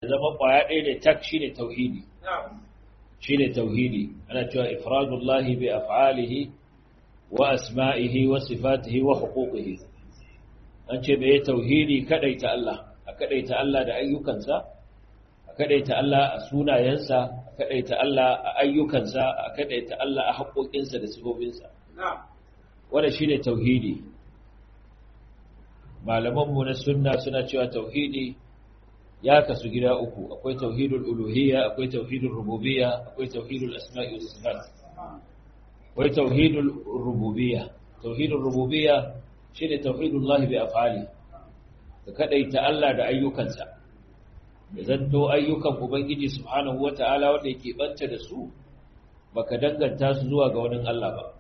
zama kwaya ɗaya ne tak shine tauhidi shine tauhidi ana cewa ifradullahi bi af'alihi wa asma'ihi wa sifatihi wa huquqihi an ce bai tauhidi kadaita Allah a kadaita Allah da ayyukansa a kadaita Allah a sunayensa a kadaita Allah a ayyukansa a kadaita Allah a haƙoƙinsa da sifofinsa wanda shine tauhidi malamanmu na sunna suna cewa tauhidi ya kasu gida uku akwai tauhidul uluhiyya akwai tauhidul rububiyya akwai tauhidul asma'i was sifat akwai tauhidul rububiyya tauhidul rububiyya shine tauhidullahi bi af'ali ka kadaita Allah da ayyukansa da zanto ayyukan ubangiji subhanahu wata'ala wanda yake banta da su baka danganta su zuwa ga wani Allah ba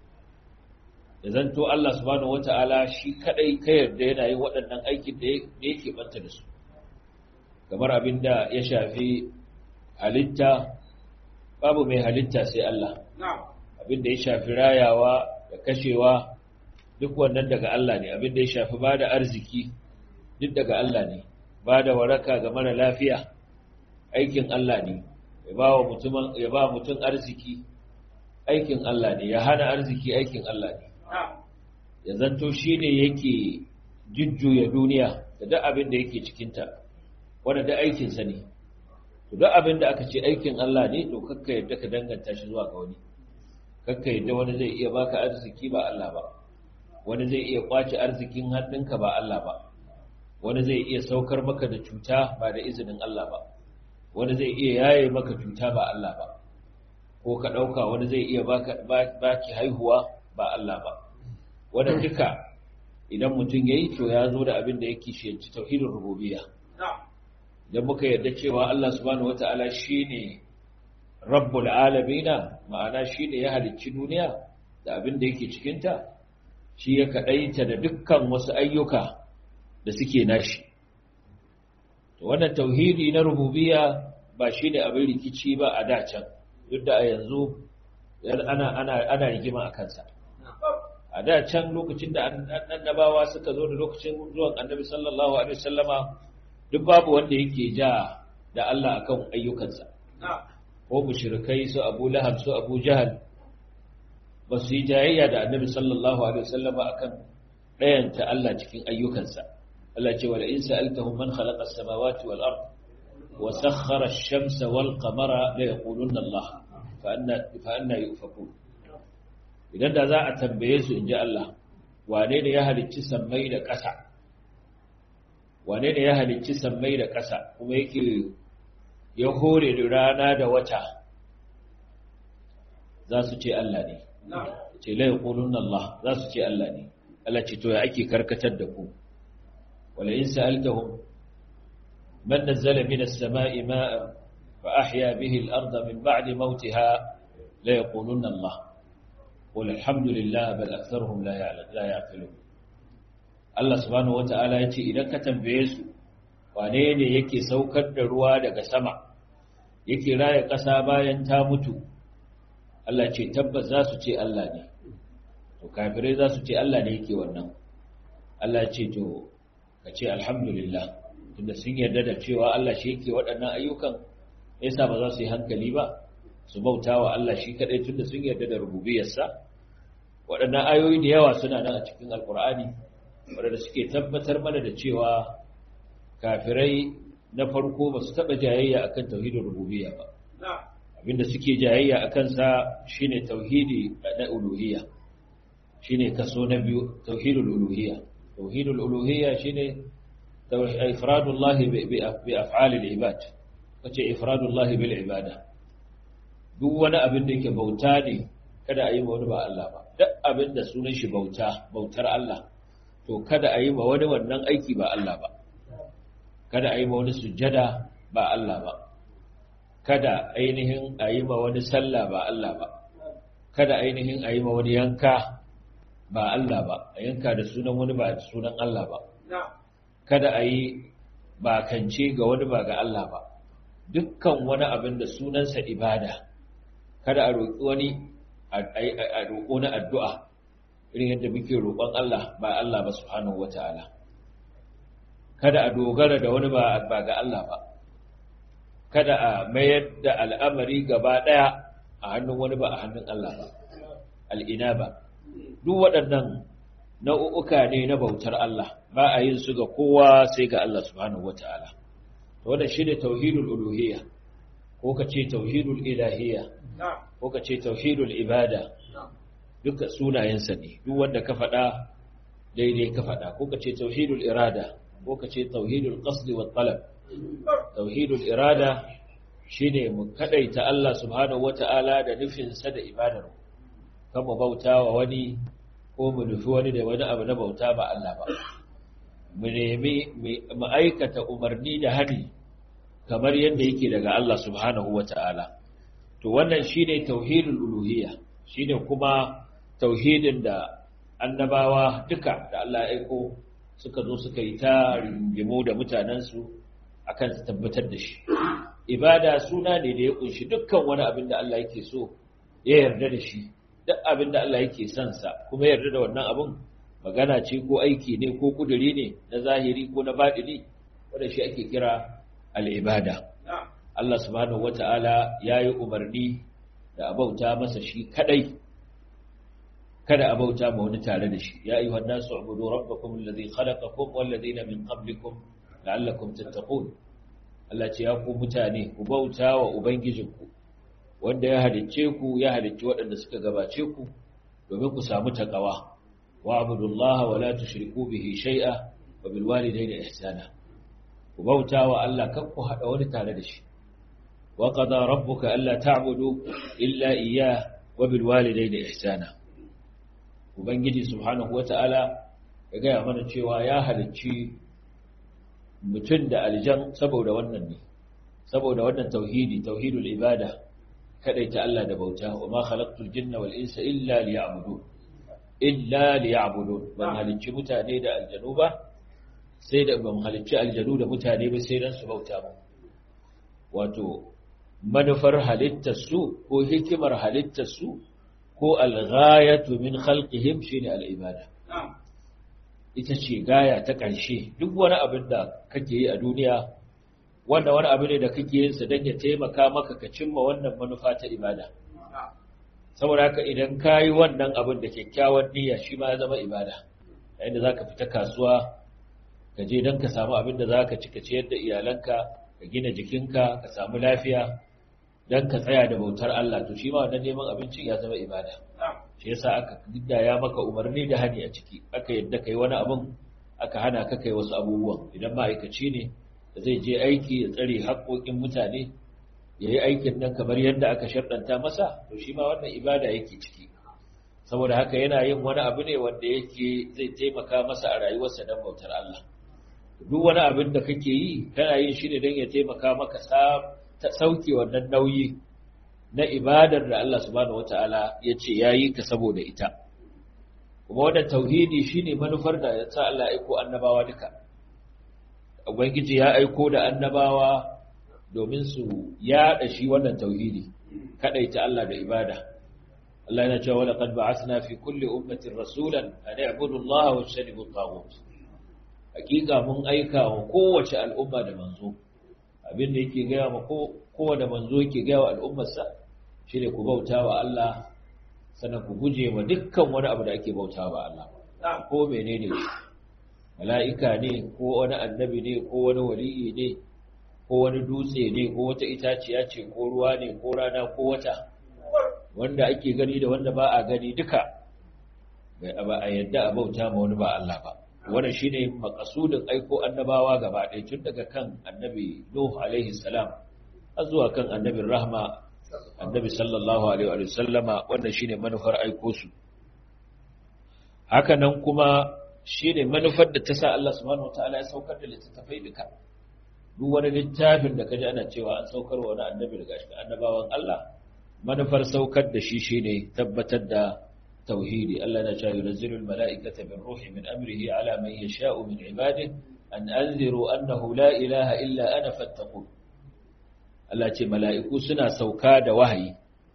da zanto Allah subhanahu wata'ala shi kadai ka yarda yana yin waɗannan aikin da yake banta da su kamar abinda ya shafi halitta babu mai halitta sai Allah abinda ya shafi rayawa da kashewa duk wannan daga Allah ne abinda ya shafi bada arziki duk daga Allah ne bada waraka ga mara lafiya aikin Allah ne ya ba wa mutum ya ba mutum arziki aikin Allah ne ya hana arziki aikin Allah ne ya zanto shine yake jujjuya duniya da duk abin da yake cikinta wanda da aikinsa ne to duk abin da aka ce aikin Allah ne to kakka yadda ka danganta shi zuwa ga wani kakka yadda wani zai iya baka arziki ba Allah ba wani zai iya kwace arzikin hannunka ba Allah ba wani zai iya saukar maka da cuta ba da izinin Allah ba wani zai iya yaye maka cuta ba Allah ba ko ka dauka wani zai iya baka baki haihuwa ba Allah ba wannan duka idan mutum yayi to ya zo da abin da yake shi tauhidin rububiyya idan muka yarda cewa Allah subhanahu wata'ala shine rabbul alamina ma'ana shine ya halicci duniya da abin da yake cikin ta shi ya kadaita da dukkan wasu ayyuka da suke nashi to wannan tauhidi na rububiyya ba shine abin rikici ba a dacan duk da a yanzu ana ana ana rigima akan sa a da can lokacin da annabawa suka zo da lokacin zuwan annabi sallallahu alaihi wasallama duk babu wanda yake ja da Allah akan ayyukansa ko mushrikai su Abu Lahab su Abu Jahal ba su yi jayayya da Annabi sallallahu alaihi wasallam akan dayanta Allah cikin ayyukansa Allah ce wala in sa'altahum man khalaqa as-samawati wal ard wa sakhkhara ash-shamsa wal qamara la yaquluna Allah fa anna fa anna yufakun idan da za a tambaye su inji Allah wane ne ya halicci sammai da ƙasa wane ne ya halicci sammai da ƙasa kuma yake ya hore da rana da wata za su ce Allah ne ce la yaqulun Allah za su ce Allah ne Allah ce to ya ake karkatar da ku wala in sa'altahum man nazzala minas sama'i ma'an fa ahya bihi al-ardha min ba'di mawtiha la yaqulun Allah qul alhamdulillah bal aktharuhum la ya'qilun Allah subhanahu wata'ala ya ce idan ka tambaye su wane ne yake saukar da ruwa daga sama yake raya ƙasa bayan ta mutu Allah ce tabbas za su ce Allah ne to kafirai za su ce Allah ne yake wannan Allah ce to ka ce alhamdulillah tunda sun yarda da cewa Allah shi yake waɗannan ayyukan yasa ba za su yi hankali ba su bauta wa Allah shi kaɗai tunda sun yarda da rububiyarsa waɗannan ayoyi da yawa suna nan a cikin alkur'ani waɗanda suke tabbatar mana da cewa kafirai na farko ba su taɓa jayayya akan tauhidin rububiyya ba abinda suke jayayya akan sa shine tauhidi na uluhiyya shine kaso na biyu tauhidul uluhiyya tauhidul uluhiyya shine ifradullah bi af'alil ibad kace ifradullah bil ibada duk wani abin da yake bauta ne kada a yi ma wani ba Allah ba duk abin da sunan shi bauta bautar Allah to kada a yi ma wani wannan aiki ba Allah ba kada a yi ma wani sujjada ba Allah ba kada ainihin a yi ma wani sallah ba Allah ba kada ainihin a yi ma wani yanka ba Allah ba a yanka da sunan wani ba da sunan Allah ba kada a yi bakance ga wani ba ga Allah ba dukkan wani abin da sunansa ibada kada a roƙi wani a roƙo na addu'a irin yadda muke roƙon Allah ba Allah ba subhanahu wata'ala kada a dogara da wani ba ga Allah ba kada a mayar da al'amari gaba ɗaya a hannun wani ba a hannun Allah ba al'ina ba duk waɗannan nau'uka ne na bautar Allah ba a yin su ga kowa sai ga Allah subhanahu wata'ala to wannan shine tauhidul uluhiyya ko ka ce tauhidul ilahiyya ko ka ce tauhidul ibada duka sunayensa ne duk wanda ka faɗa daidai ka faɗa ko ka ce tauhidul irada ko ka ce tauhidul qasd wa talab tauhidul irada shine mu kadaita Allah subhanahu wata'ala da nufin sa da ibadar kan mu bauta wa wani ko mu nufi wani da wani abu na bauta ba Allah ba mu nemi mu aikata umarni da hani kamar yadda yake daga Allah subhanahu wata'ala to wannan shine tauhidul uluhiyya shine kuma tauhidin da annabawa duka da Allah ya aiko suka zo suka yi ta ringimu da mutanensu akan su tabbatar da shi ibada suna ne da ya kunshi dukkan wani abin da Allah yake so ya yarda da shi duk abin da Allah yake son sa kuma yarda da wannan abin magana ce ko aiki ne ko kuduri ne na zahiri ko na baɗini wanda shi ake kira al'ibada Allah subhanahu wata'ala ya yi umarni da abauta masa shi kadai kada a bauta ma wani tare da shi ya ayyuhan nasu ubudu rabbakum alladhi khalaqakum wal ladina min qablikum la'allakum tattaqun Allah ce ya ku mutane ku bauta wa ubangijinku wanda ya halicce ku ya halicci waɗanda suka gabace ku domin ku samu takawa wa abudullaha wa la tushriku bihi shay'a wa bil walidayni ihsana ku bauta wa Allah kan ku hada wani tare da shi wa qada rabbuka alla ta'budu illa iyyah wa bil walidayni ihsana Ubangiji Subhanahu wa ta'ala ya gaya mana cewa ya halicci mutum da aljan saboda wannan ne, saboda wannan tauhidi, tauhidul ibada, ta Allah da bauta, wa ma khalaqtul jinna wal insa illa liya'budu. Illa liya'budu, ban halicci mutane da aljanu ba, sai da ban halicci aljanu da mutane ba sai dan su bauta ba. Wato, manufar halittarsu ko hikimar halittarsu ko alghayatu min khalqihim shine al'ibada ita ce gaya ta ƙarshe duk wani abin da kake yi a duniya wanda wani abu ne da kake yin sa don ya taimaka maka ka cimma wannan manufa ta ibada saboda haka idan ka yi wannan abin da kyakkyawan niyya shi ma ya zama ibada yayin da zaka fita kasuwa ka je don ka samu abin da zaka ci ka ciyar da iyalanka ka gina jikinka ka samu lafiya don ka tsaya da bautar Allah to shi ma wannan neman abincin ya zama ibada shi yasa aka ya maka umarni da hani a ciki aka yadda kai wani abin aka hana ka kai wasu abubuwan idan ma'aikaci ne da zai je aiki ya tsare haƙoƙin mutane ya yi aikin nan kamar yadda aka sharɗanta masa to shi ma wannan ibada yake ciki saboda haka yana yin wani abu ne wanda yake zai taimaka masa a rayuwarsa don bautar Allah duk wani abin da kake yi kana yin shi ne don ya taimaka maka ta sauke wannan nauyi na ibadar da Allah subhanahu wata'ala ya ce ya yi ka saboda ita kuma wannan tauhidi shine manufar da ya sa Allah aiko annabawa duka ubangiji ya aiko da annabawa domin su yaɗa shi wannan tauhidi kadaita Allah da ibada Allah yana cewa laqad ba'athna fi kulli ummatin rasulan an ya'budu Allah wa yajtanibu at-taghut hakika mun aika wa kowace al'umma da manzo abin da yake gaya ma kowane manzo yake gaya wa al'ummarsa shi ne ku bauta wa Allah sannan ku guje wa dukkan wani abu da ake bauta wa Allah ko mene ne shi mala'ika ne ko wani annabi ne ko wani wali'i ne ko wani dutse ne ko wata itaciya ce ko ruwa ne ko rana ko wata wanda ake gani da wanda ba a gani duka ba a yadda a bauta ma wani ba Allah ba wannan shine makasudin aiko annabawa gaba ɗaya tun daga kan annabi Nuh alaihi salam har zuwa kan annabin rahma annabi sallallahu alaihi wa sallama wannan shine manufar aiko su haka nan kuma shine manufar da ta sa Allah subhanahu wataala ya saukar da littattafai duka duk wani littafin da kaji ana cewa an saukar wa wani annabi daga cikin annabawan Allah manufar saukar da shi shine tabbatar da توحيدي ألا نجا ينزل الملائكة بالروح من أمره على من يشاء من عباده أن أنذروا أنه لا إله إلا أنا فاتقون ألا تي ملائكو سنا سوكا وهي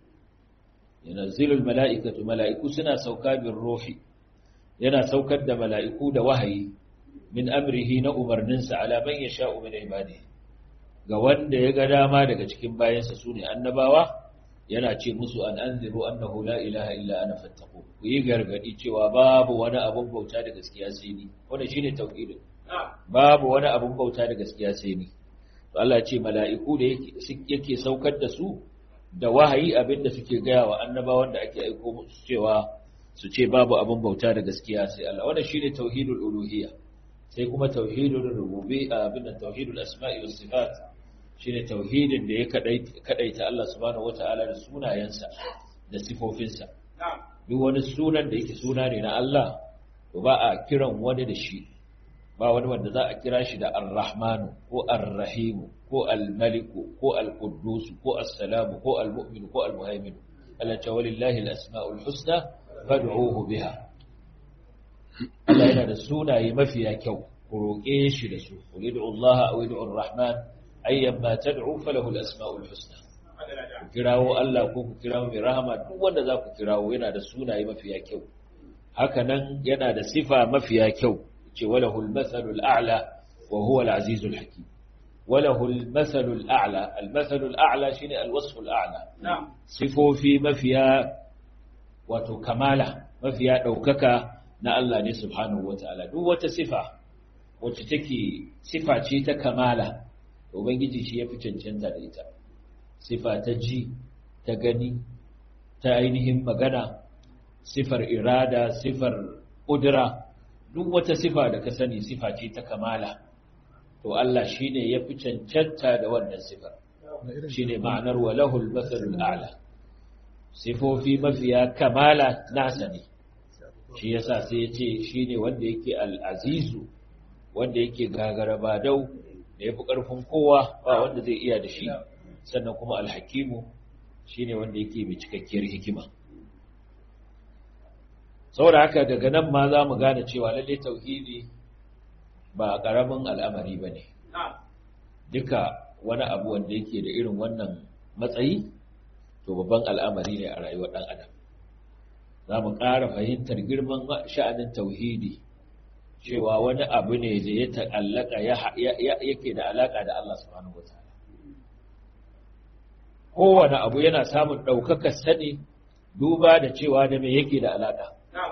ينزل الملائكة ملائكو سنا سوكا بالروح ينا سوكا دا ملائكو دا وهي من أمره نأمر ننسى على من يشاء من عباده ga wanda ya ga dama daga cikin bayansa su ne annabawa yana ce musu an anziru annahu la ilaha illa ana fattaqu ku yi gargadi cewa babu wani abun bauta da gaskiya sai ni wannan shine tauhidin babu wani abun bauta da gaskiya sai ni to Allah ce mala'iku da yake saukar da su da wahayi abinda suke gaya wa annabawan da ake aiko musu cewa su ce babu abun bauta da gaskiya sai Allah wannan shine tauhidul uluhiyya sai kuma tauhidul rububiyya abinda tauhidul asma'i was sifat shine tauhidin da ya kadaita Allah subhanahu wataala da sunayensa da sifofinsa duk wani sunan da yake suna ne na Allah to ba a kiran wani da shi ba wani wanda za a kira shi da ar-rahmanu ko ar-rahimu ko al-maliku ko al-quddus ko as-salamu ko al-mu'min ko al-muhaimin Allah ta walillahi al-asma'ul husna fad'uhu biha Allah yana da sunaye mafiya kyau ku roƙe shi da su qul ud'u Allah aw ud'u ar-rahman ayyan ma tad'u falahu al-asma'ul husna ku kirawo Allah ko ku kirawo mai rahama duk wanda za ku kirawo yana da sunaye mafiya kyau haka nan yana da sifa mafiya kyau ce walahu al-mathalu al-a'la wa huwa al-azizu al-hakim walahu al-mathalu al-a'la al-mathalu al-a'la shine al-wasfu al-a'la sifofi mafiya wato kamala mafiya daukaka na Allah ne subhanahu wataala duk wata sifa wacce take sifa ce ta kamala ubangiji shi yafi cancanta da ita sifa ta ji ta gani ta ainihin magana sifar irada sifar ƙudura duk wata sifa da ka sani sifa ce ta kamala to Allah shi ne ya fi cancanta da wannan sifar shi ne ma'anar walahul matsalul a'la sifofi mafiya kamala nasa ne shi yasa sai ya ce shi ne wanda yake al'azizu wanda yake gagara badau da ya fi ƙarfin kowa ba wanda zai iya da shi sannan kuma alhakimu shi ne wanda yake mai cikakkiyar hikima saboda haka daga nan ma za mu gane cewa lalle tauhidi ba ƙaramin al'amari ba ne duka wani abu wanda yake da irin wannan matsayi to babban al'amari ne a rayuwar ɗan adam za mu ƙara fahimtar girman sha'anin tauhidi cewa wani abu ne da ya ta'allaka yake da alaƙa da Allah subhanahu wataala kowane abu yana samun ɗaukakar sani duba da cewa da me yake da alaƙa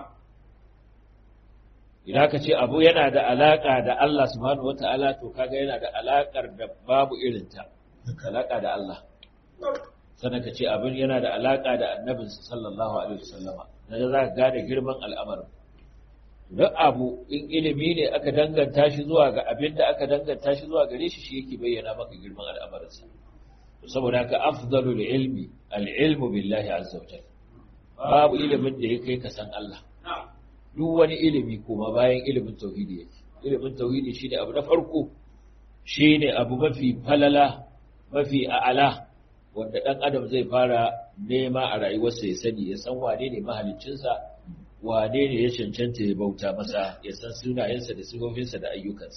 idan ka ce abu yana da alaƙa da Allah subhanahu wata'ala to kaga yana da alaƙar da babu irinta alaƙa da Allah sannan ka ce abin yana da alaƙa da annabinsa sallallahu alaihi wasallama na za ka gane girman al'amarin duk abu in ilimi ne aka danganta shi zuwa ga abin da aka danganta shi zuwa gare shi shi yake bayyana maka girman al'amarinsa saboda haka afdalul ilmi al-ilmu billahi azza wa jalla babu ilimin da ya kai ka san Allah duk wani ilimi kuma bayan ilimin tauhidi yake ilimin tauhidi shine abu na farko shine abu mafi falala mafi a'ala wanda dan adam zai fara nema a rayuwarsa ya sani ya san wane ne mahaliccinsa wane ne ya cancanta ya bauta masa ya san sunayensa da sifofinsa da ayyukansa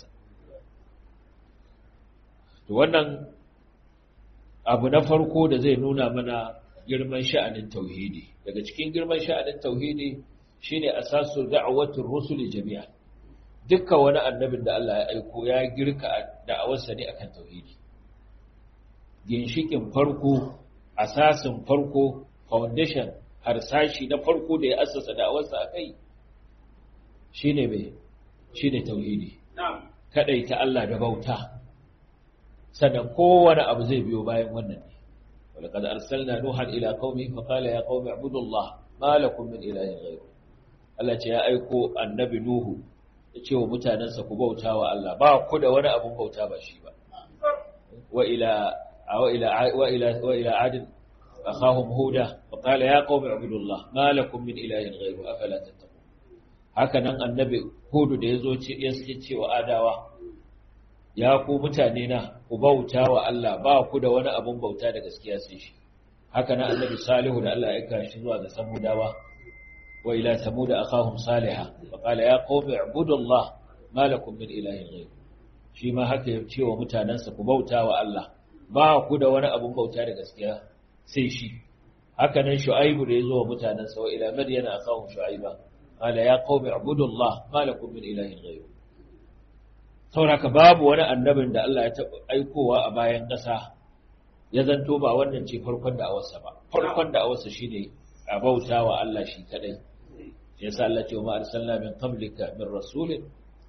to wannan abu na farko da zai nuna mana girman sha'anin tauhidi daga cikin girman sha'anin tauhidi shine asasu da'awatul rusul jami'a dukkan wani annabin da Allah ya aiko ya girka da'awarsa ne akan tauhidi ginshikin farko asasin farko foundation harsashi na farko da ya assasa da'awarsa akai shine me shine tauhidi kadaita Allah da bauta sannan kowane abu zai biyo bayan wannan ne ولقد أرسلنا نوحا إلى قومه فقال يا قوم اعبدوا الله ما لكم من إله غيره Allah ce ya aiko annabi Nuhu ya ce wa mutanensa ku bauta wa Allah ba ku da wani abun bauta ba shi ba wa ila wa ila wa ila wa ila adin akhahum huda fa qala ya qaumi ibudullah ma lakum min ilahin ghayru afala tattaqun haka nan annabi Hudu da yazo ce ya ce wa adawa ya ku mutane na ku bauta wa Allah ba ku da wani abun bauta da gaskiya sai shi haka nan annabi Salihu da Allah ya aika shi zuwa ga Samudawa wa ila Samud akhahum Salihah fa qala ya qaumi ibudullah ma lakum min ilahin ghayr shi ma haka ya ce wa mutanansa ku bauta wa Allah ba ku da wani abun bauta da gaskiya sai shi haka nan Shu'aibu da ya zo wa mutanansa wa ila Madyana akhahum Shu'aiba qala ya qaumi ibudullah ma lakum min ilahin ghayr sauraka babu wani annabin da Allah ya taɓa aikowa a bayan ƙasa ya zanto ba wannan ce farkon da awarsa ba farkon da awarsa shine a bauta wa Allah shi kadai ya sa Allah ce wa arsalna min qablika min rasulin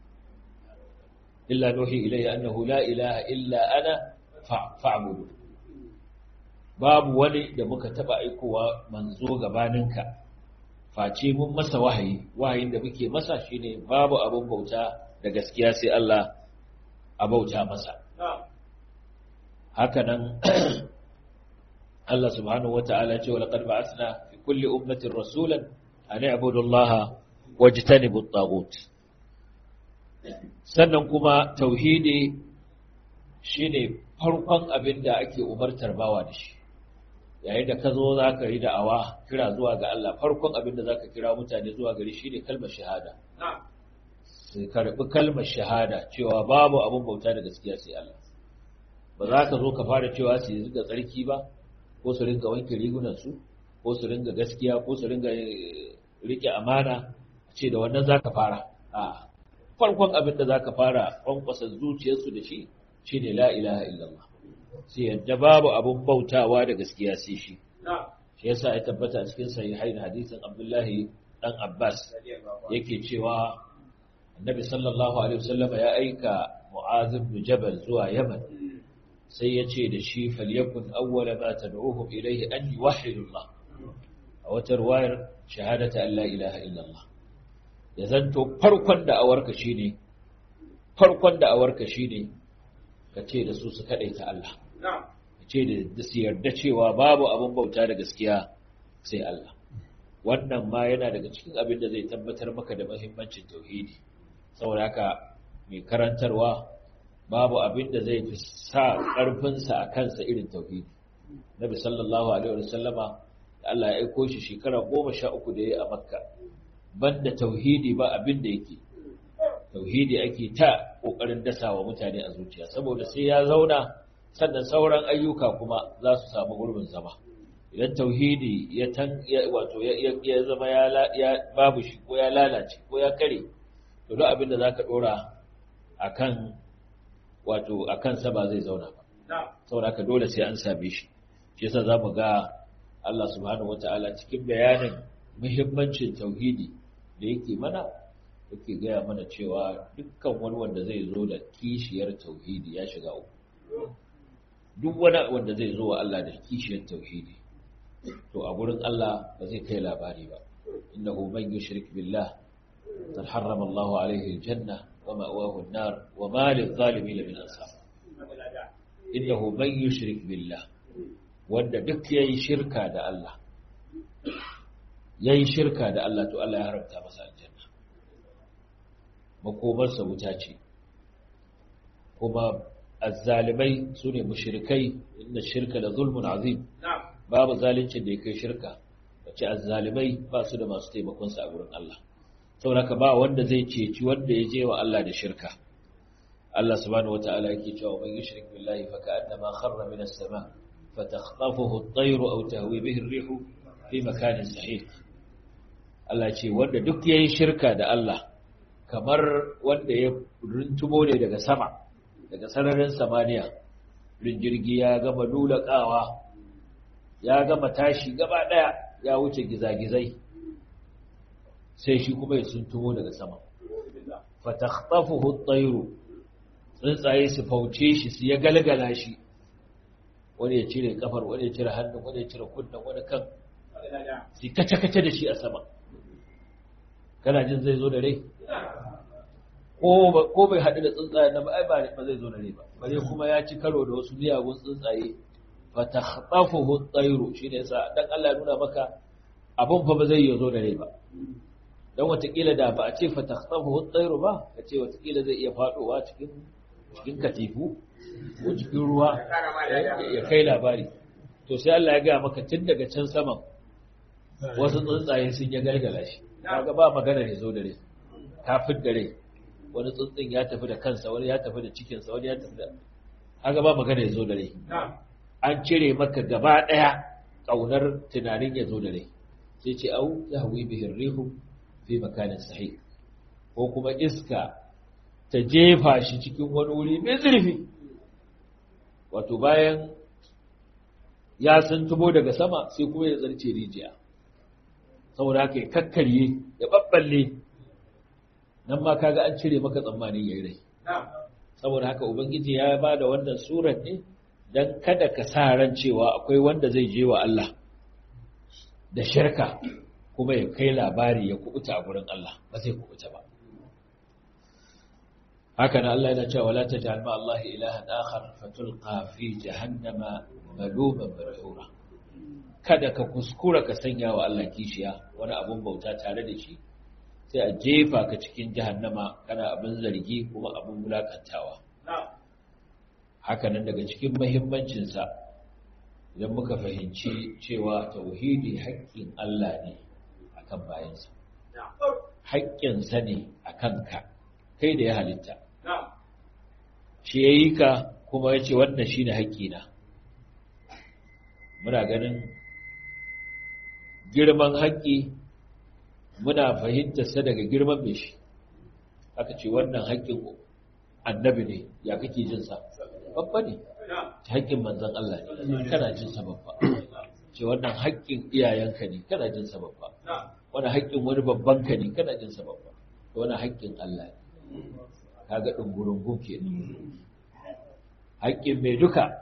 illa nuhi ilayya annahu la ilaha illa ana fa'budu babu wani da muka taba aikowa manzo gabaninka face mun masa wahayi wahayin da muke masa shine babu abun bauta da gaskiya sai Allah a bauta masa haka nan Allah subhanahu wata'ala ce wa laqad ba'athna fi kulli ummatin rasulan an i'budu Allah wajtanibu at-taghut sannan kuma tauhidi shine farkon abin da ake umartar bawa da shi yayin da ka zo za ka yi da'awa kira zuwa ga Allah farkon abin da za ka kira mutane zuwa gari shi ne kalmar shahada su karɓi kalmar shahada cewa babu abin bauta da gaskiya sai Allah ba za ka zo ka fara cewa su yi zuga tsarki ba ko su ringa wanke rigunansu ko su ringa gaskiya ko su ringa rike amana ce da wannan za ka fara a farkon abin da za ka fara kwankwasa zuciyarsu da shi shi ne la ilaha illallah sai yadda babu abun bautawa da gaskiya sai shi shi yasa ya tabbata cikin sahihain hadisin Abdullahi dan Abbas yake cewa Annabi sallallahu alaihi wasallam ya aika Mu'adh ibn Jabal zuwa Yaman sai ya ce da shi falyakun awwala ma tad'uhum ilayhi an yuwahhidu Allah a wata ruwayar shahadata an la ilaha illallah ya zanto farkon da awarka shine farkon da awarka shine ka ce da su su kaɗaita Allah. Ce da su yarda cewa babu abin bauta da gaskiya sai Allah. Wannan ma yana daga cikin abin da zai tabbatar maka da mahimmancin tauhidi. Saboda haka mai karantarwa babu abin da zai fi sa ƙarfinsa a kansa irin tauhidi. Nabi sallallahu alaihi wa sallama da Allah ya aiko shi shekara goma sha uku da ya yi a Makka. Banda tauhidi ba abin da yake. tauhidi ake ta ƙoƙarin dasa wa mutane a zuciya saboda sai ya zauna sannan sauran ayyuka kuma za su samu gurbin zama idan tauhidi ya tan wato ya zama ya babu shi ko ya lalace ko ya kare to duk abin da zaka dora akan wato akan sa ba zai zauna ba saboda haka dole sai an same shi shi yasa zamu ga Allah subhanahu wataala cikin bayanin muhimmancin tauhidi da yake mana yake gaya mana cewa dukkan wani wanda zai zo da kishiyar tauhidi ya shiga uku duk wani wanda zai zo wa Allah da kishiyar tauhidi to a gurin Allah ba zai kai labari ba innahu man yushrik billah qad harrama Allahu alayhi aljanna wa ma'wahu an-nar wa ma lil-zalimin min ansar innahu man yushrik billah wanda duk yayi shirka da Allah yayi shirka da Allah to Allah ya haramta masa aljanna makomarsa wuta ce kuma azzalimai su ne mushrikai inda shirka da zulmun azim babu zalincin da ya kai shirka wace azzalimai ba su da masu taimakonsa a wurin Allah sauraka ba wanda zai ceci wanda ya je wa Allah da shirka Allah subhanahu wata'ala yake cewa man yushrik billahi fa ka'annama kharra min as-sama fatakhtafuhu at-tayru aw tahwi bihi ar-rihu fi makanin sahih Allah ce wanda duk yayin shirka da Allah kamar wanda ya runtumo ne daga sama daga sararin samaniya jirgi ya gama lulakawa ya gama tashi gaba daya ya wuce gizagizai sai shi kuma ya suntumo daga sama fatakhtafuhu at-tayru tsuntsaye su fauce shi su ya galgala shi wani ya cire kafar wani ya cire hannun wani ya cire kunnen wani kan su kace-kace da shi a sama kana jin zai zo da rai ko bai haɗu da tsuntsaye na ba ba zai zo da rai ba bare kuma ya ci karo da wasu miyagun tsuntsaye fa takhtafuhu at-tayru shine yasa dan Allah ya nuna maka abun fa ba zai yi zo da rai ba dan watakila da ba a ce fa takhtafuhu at-tayru ba ka ce watakila zai iya fadowa cikin cikin katifu ko cikin ruwa ya kai labari to sai Allah ya ga maka tun daga can saman wasu tsuntsaye sun ya gargala shi kaga ba magana ne zo da rai kafin da rai wani tsuntsun ya tafi da kansa wani ya tafi da cikinsa wani ya tafi da haka ba magana ya zo da rai an cire maka gaba ɗaya ƙaunar tunanin ya zo da rai sai ce au ya hawi bihin rihu fi makanin sahih ko kuma iska ta jefa shi cikin wani wuri mai zurfi wato bayan ya san tubo daga sama sai kuma ya zarce rijiya saboda haka ya kakkarye ya babballe nan ma kaga an cire maka tsammanin yayi rai saboda haka ubangiji ya ba da wannan surar ne dan kada ka sa ran cewa akwai wanda zai je wa Allah da shirka kuma ya kai labari ya kubuta a gurin Allah ba zai kubuta ba haka nan Allah yana cewa wala taj'al ma Allah ilahan akhar fatulqa fi jahannama maluman madhura kada ka kuskura ka sanya wa Allah kishiya wani abun bauta tare da shi sai a jefa ka cikin jahannama kana abin zargi kuma abin wulakantawa haka nan daga cikin muhimmancin sa idan muka fahimci cewa tauhidi haƙƙin Allah ne akan bayansa haƙƙinsa ne akan ka kai da ya halitta shi ya yi ka kuma ya ce wannan shi ne haƙƙina muna ganin girman haƙƙi muna fahimtarsa daga girman mai shi aka ce wannan haƙƙin annabi ne ya kake jinsa babba ne ta haƙƙin manzan Allah ne kana jinsa babba ce wannan haƙƙin iyayenka ne kana jinsa babba wani haƙƙin wani babban ka ne kana jinsa babba wani haƙƙin Allah ne kaga ɗungurungun ke haƙƙin mai duka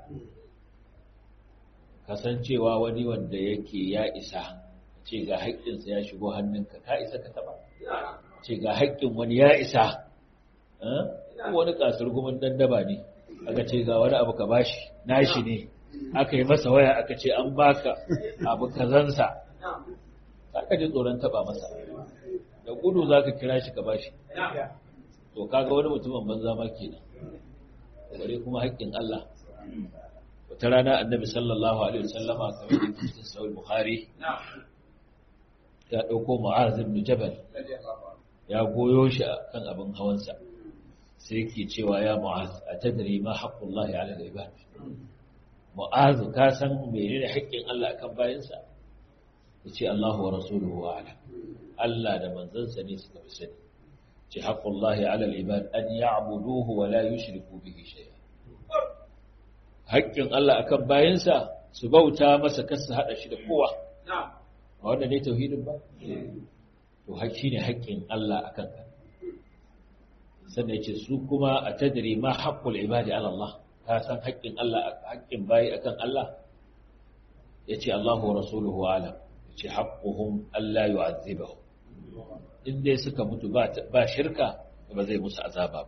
kasancewa wani wanda yake ya isa ce ga haƙƙinsa ya shigo hannunka ka isa ka taɓa ce ga haƙƙin wani ya isa wani ƙasar gumin dandaba ne aka ce ga wani abu ka bashi nashi ne aka yi masa waya aka ce an baka abu kazansa ka ji tsoron taɓa masa da gudu za ka kira shi ka bashi to kaga wani mutumin banza ma kenan bare kuma haƙƙin Allah wata rana annabi sallallahu alaihi wasallama kamar da cikin sahih bukhari ya dauko mu'az ibn jabal ya goyo shi kan abin hawansa sai yake cewa ya mu'az atadri ma haqqullahi 'ala al-ibad mu'az ka san menene haƙƙin Allah akan bayinsa yace Allahu wa rasuluhu a'lam Allah da manzansa ne suka fi sani ce haƙullahi alal ibad an ya'buduhu wa la yushriku bihi shay'a haƙƙin Allah akan bayansa su bauta masa kar su hada shi da kowa ba wanda ne tauhidin ba to haƙƙi ne haƙƙin Allah akan ka sannan yace su kuma a tadri ma haqqul ibadi ala Allah ka san haƙƙin Allah haƙƙin bayi akan Allah yace Allahu wa rasuluhu alam yace haqquhum alla yu'adhibahum in dai suka mutu ba shirka ba zai musu azaba ba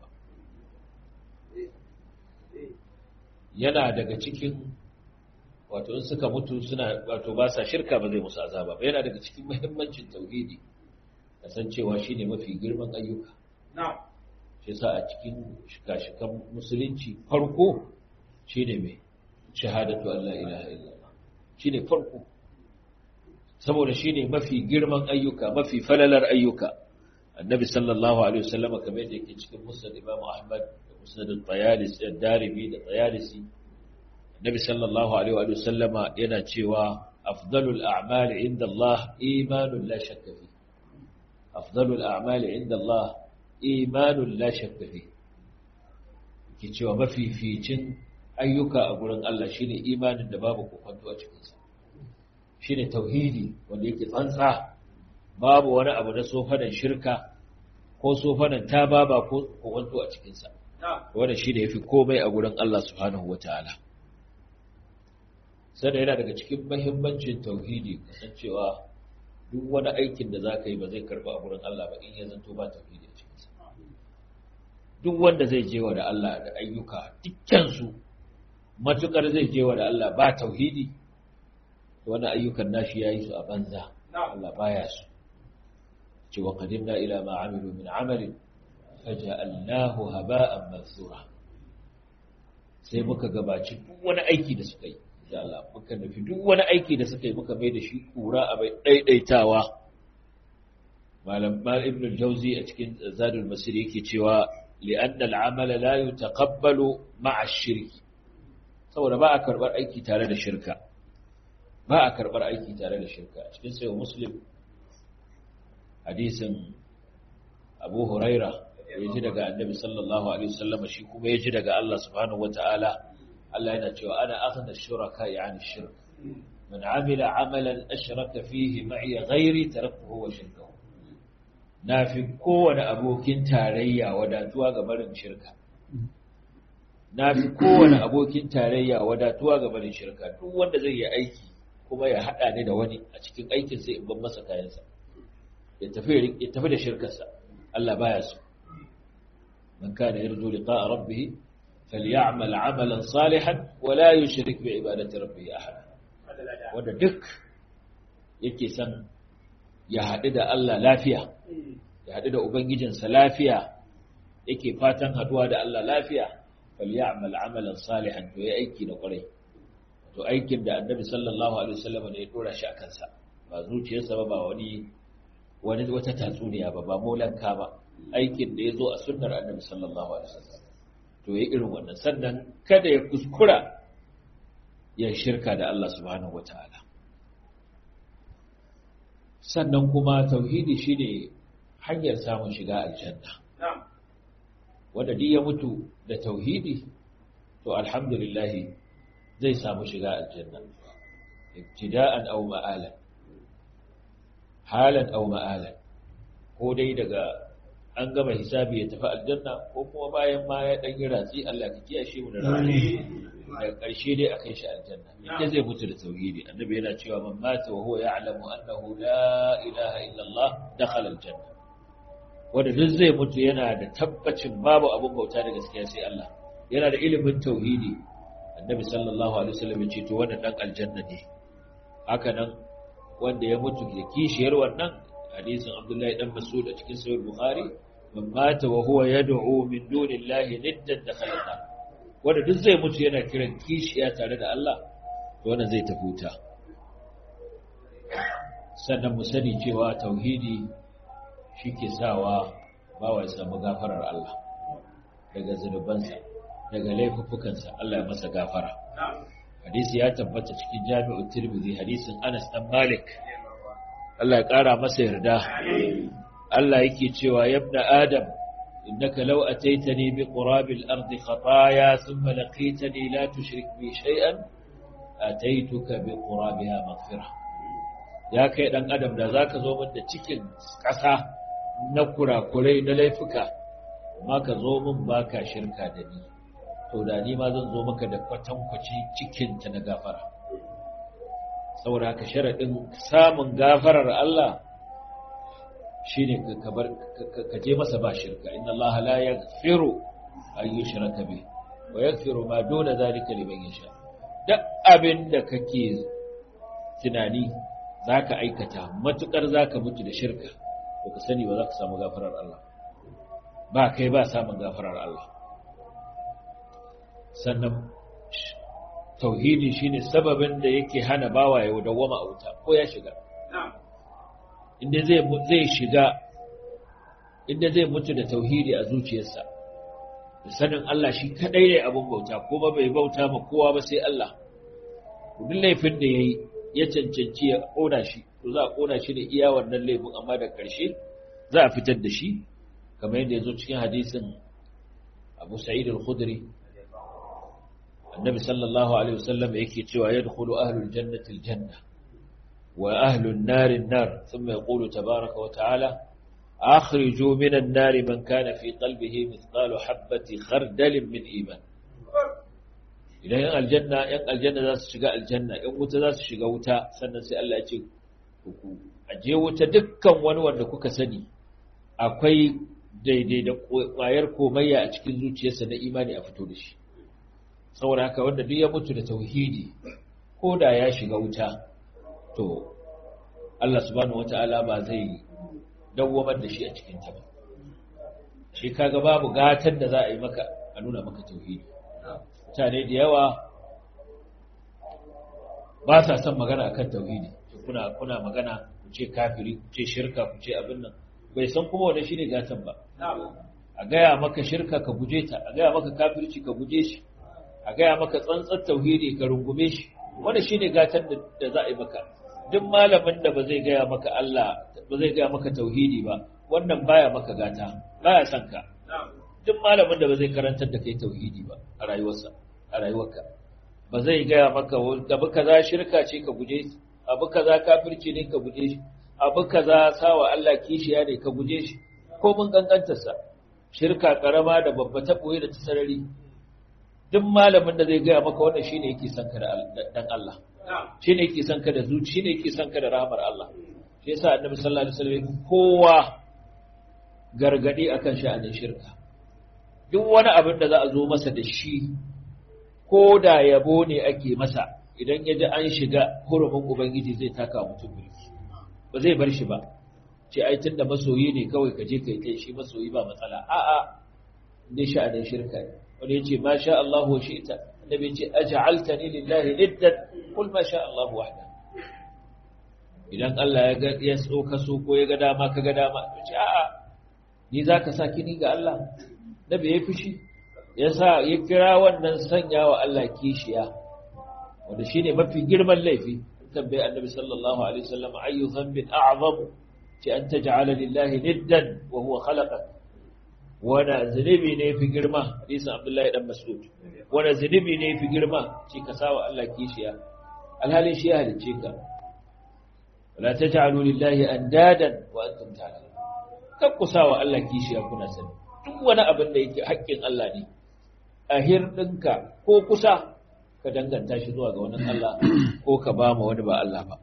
yana daga cikin wato in suka mutu suna wato ba sa shirka ba zai musu azaba ba yana daga cikin muhimmancin tauhidi kasancewa shine mafi girman ayyuka shi yasa a cikin shika-shikan musulunci farko shine mai shahadatu Allah ilaha illallah shine farko saboda shi ne mafi girman ayyuka mafi falalar ayyuka annabi sallallahu alaihi wasallam kamar yadda yake cikin musnad imam ahmad da musnad al-tayalis da darimi da tayalisi annabi sallallahu alaihi wasallam yana cewa afdalul a'mali inda Allah imanun la shakka fi afdalul a'mali inda Allah imanun la shakka fi ke cewa mafificin ayyuka a gurin Allah shine imanin da babu kokonto a cikinsa shi ne tauhidi wanda yake tsantsa babu wani abu na sofanan shirka ko sofanan tababa ko kwanto a cikinsa wanda shi ne ya fi komai a gurin Allah subhanahu wata'ala sannan yana daga cikin mahimmancin tauhidi kasancewa duk wani aikin da za ka yi ba zai karba a gurin Allah ba in ya zanto ba tauhidi a cikinsa duk wanda zai je wa da Allah da ayyuka dukkansu matukar zai je wa da Allah ba tauhidi wani ayyukan nashi ya yi su a banza Allah baya su ce wa qadimna ila ma amilu min amalin faja'alnahu haba'an mansura sai muka gabaci duk wani aiki da suka yi da Allah muka nufi duk wani aiki da suka yi muka mai da shi kura a bai daidaitawa malam mal ibn al-jawzi a cikin zadul masir yake cewa li'anna al-amala la yutaqabbalu ma'a ash-shirk saboda ba a karbar aiki tare da shirka ba a karɓar aiki tare da shirka cikin sayo muslim hadisin abu huraira ya ji daga annabi sallallahu alaihi wasallam shi kuma ya ji daga Allah subhanahu wataala Allah yana cewa ana aghna shuraka yani shirk man amila amalan ashraka fihi ma'i ghairi taraktuhu wa shirkahu nafi kowane abokin tarayya wadatuwa ga barin shirka nafi kowane abokin tarayya wadatuwa ga barin shirka duk wanda zai yi aiki kuma ya hada ni da wani a cikin aikin sai in ban masa kayansa ya tafi ya tafi da shirkarsa Allah baya so man kana yarju liqa'a rabbih falyamal 'amalan salihan wa la yushrik bi ibadati rabbih ahada wanda duk yake san ya haɗu da Allah lafiya ya haɗu da ubangijinsa lafiya yake fatan haɗuwa da Allah lafiya falyamal 'amalan salihan to ya aiki da ƙwarai to aikin da annabi sallallahu alaihi wasallam ne ya dora shi a kansa ba zuciyarsa ba ba wani wani wata tatsuniya ba ba molanka ba aikin da ya zo a sunnar annabi sallallahu alaihi wasallam to ya irin wannan sannan kada ya kuskura ya shirka da Allah subhanahu wataala sannan kuma tauhidi shine hanyar samun shiga aljanna wanda duk ya mutu da tauhidi to alhamdulillah zai samu shiga aljanna ibtida'an aw ma'alan halan aw ma'alan ko dai daga an gama hisabi ya tafi aljanna ko kuma bayan ma ya dan yi ratsi Allah ka kiyashe mu da rani daga ƙarshe dai akai shi aljanna yadda zai mutu da tauhidi annabi yana cewa man mata wa huwa ya'lamu annahu la ilaha illa Allah dakhala aljanna wanda duk zai mutu yana da tabbacin babu abun bauta da gaskiya sai Allah yana da ilimin tauhidi annabi sallallahu alaihi wasallam ya ce to wannan dan aljanna ne haka nan wanda ya mutu da kishiyar wannan hadisin Abdullahi dan Mas'ud a cikin sahih Bukhari man mata wa huwa yad'u min dunillahi niddan dakhala wanda duk zai mutu yana kiran kishiya tare da Allah to wannan zai tafuta sannan mu sani cewa tauhidi shike sawa bawa ya samu gafarar Allah daga zunubansa daga laifuffukansa Allah ya masa gafara hadisi ya tabbata cikin jami'u tirmidhi hadisin Anas dan Malik Allah ya kara masa yarda Allah yake cewa yabna adam innaka law ataitani bi qurabil ardi khataaya thumma laqitani la tushrik bi shay'an ataituka bi qurabiha maghfirah ya kai dan adam da zaka zo min da cikin kasa na kurakurai na laifuka amma ka zo min baka shirka da ni to da ni ma zan zo maka da kwatankwaci cikinta na gafara saboda haka sharaɗin samun gafarar Allah shi ne ka je masa ba shirka inna Allah la yaghfiru an yushraka bih wa yaghfiru ma duna zalika liman yasha duk abin da kake tunani zaka aikata matukar zaka mutu da shirka to ka sani ba za ka samu gafarar Allah ba kai ba samun gafarar Allah sannan tauhidi shine sababin da yake hana bawa ya dawwama a wuta ko ya shiga inda zai zai shiga inda zai mutu da tauhidi a zuciyarsa da sanin Allah shi kadai ne abun bauta kuma bai bauta ma kowa ba sai Allah duk laifin da yayi ya cancanci ya kona shi to za a kona shi da iya wannan laifin amma da ƙarshe za a fitar da shi kamar yadda ya zo cikin hadisin Abu Sa'id al-Khudri النبي صلى الله عليه وسلم يكي تشوى يدخل أهل الجنة الجنة وأهل النار النار ثم يقول تبارك وتعالى أخرجوا من النار من كان في قلبه مثقال حبة خردل من إيمان إذا ين الجنة ين الجنة ذات شقاء الجنة ين وتا ذات شقاء وتا سنة سي الله يتي أجي وتا دكا ونوان لكوك سني أكوي daidai da ƙwayar komayya a cikin zuciyarsa na imani a fito da shi saboda haka wanda duk ya mutu da tauhidi ko da ya shiga wuta to Allah subhanahu wata'ala ba zai dawwamar da shi a cikin ta ba shi kaga babu gatan da za a yi maka a nuna maka tauhidi mutane da yawa ba sa son magana akan tauhidi kuna kuna magana ku ce kafiri ku ce shirka ku ce abin nan bai san kuma wanda shine gatan ba a gaya maka shirka ka guje ta a gaya maka kafirci ka guje shi a gaya maka tsantsar tauhidi ka rungume shi wanda shine gatan da za a yi maka duk malamin da ba zai gaya maka Allah ba zai gaya maka tauhidi ba wannan baya maka gata baya son ka duk malamin da ba zai karantar da kai tauhidi ba a rayuwarsa a rayuwarka ba zai gaya maka abu kaza shirka ce ka guje shi abu kaza kafirci ne ka guje shi abu kaza sawa Allah kishiya ne ka guje shi ko mun kankantarsa shirka karama da babba ta boye da ta sarari duk malamin da zai gaya maka wannan shine yake son ka da dan Allah shine yake son ka da zuci shine yake son ka da rahmar Allah shi yasa annabi sallallahu alaihi wasallam kowa gargadi akan sha'anin shirka duk wani abin da za a zo masa da shi ko da yabo ne ake masa idan ya ji an shiga hurumin ubangiji zai taka mutum mulki ba zai bar shi ba ce ai tunda masoyi ne kawai ka je kai kai shi masoyi ba matsala a'a ne sha'anin shirka ne wani ya ce ma sha Allah wa shi'ta annabi ce aj'altani lillahi niddan qul ma sha Allah wahda idan Allah ya ga ya so ka so ko ya ga dama ka ga dama ce a'a ni zaka sa kini ga Allah nabi ya fushi yasa ya kira wannan sanya wa Allah kishiya wanda shine mafi girman laifi tambayi annabi sallallahu alaihi wasallam ayu dhanbin a'zamu ce an taj'ala lillahi niddan wa huwa khalaqak wanda zunubi ne fi girma hadisin abdullahi dan mas'ud wanda zunubi ne fi girma ce ka sawa Allah kishiya alhalin shi ya halicce ka wala taj'alu lillahi andadan wa antum ta'lamun kan ku sawa Allah kishiya kuna sani duk wani abin da yake haƙƙin Allah ne a hirɗinka ko kusa ka danganta shi zuwa ga wani Allah ko ka ba ma wani ba Allah ba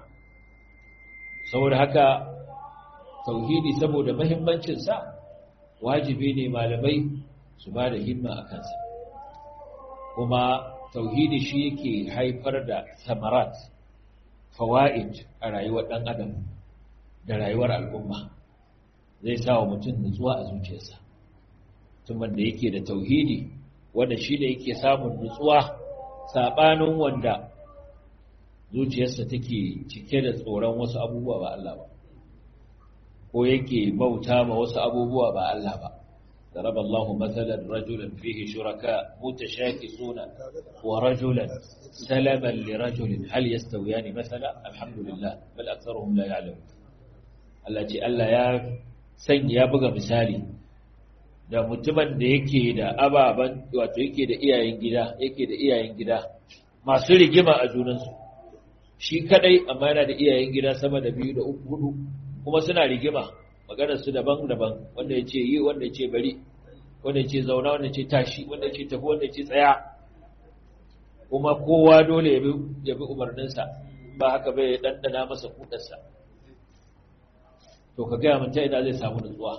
saboda haka tauhidi saboda mahimmancinsa wajibi ne malamai su ba da himma a kansa kuma tauhidi shi yake haifar da samarat fawa'id a rayuwar ɗan adam da rayuwar al'umma zai sa wa mutum nutsuwa a zuciyarsa mutumin da yake da tauhidi wanda shi ne yake samun nutsuwa saɓanin wanda zuciyarsa take cike da tsoron wasu abubuwa ba Allah ba ko yake bauta ma wasu abubuwa ba Allah ba ضرب الله مثلا رجلا فيه شركاء متشاكسون ورجلا سلما لرجل هل يستويان مثلا الحمد لله بل أكثرهم لا يعلمون التي ألا يا سن يا بغى مثالي da mutumin da yake da ababen wato yake da iyayen gida yake da iyayen gida masu rigima a junansu shi kadai amma yana da iyayen gida sama da biyu da uku hudu kuma suna rigima maganar su daban-daban wanda ya ce yi wanda ya ce bari wanda ya ce zauna wanda ya ce tashi wanda ya ce tafi wanda ya ce tsaya kuma kowa dole ya bi umarninsa ba haka bai ɗanɗana masa kudarsa to ka gaya mun ta ina zai samu nutsuwa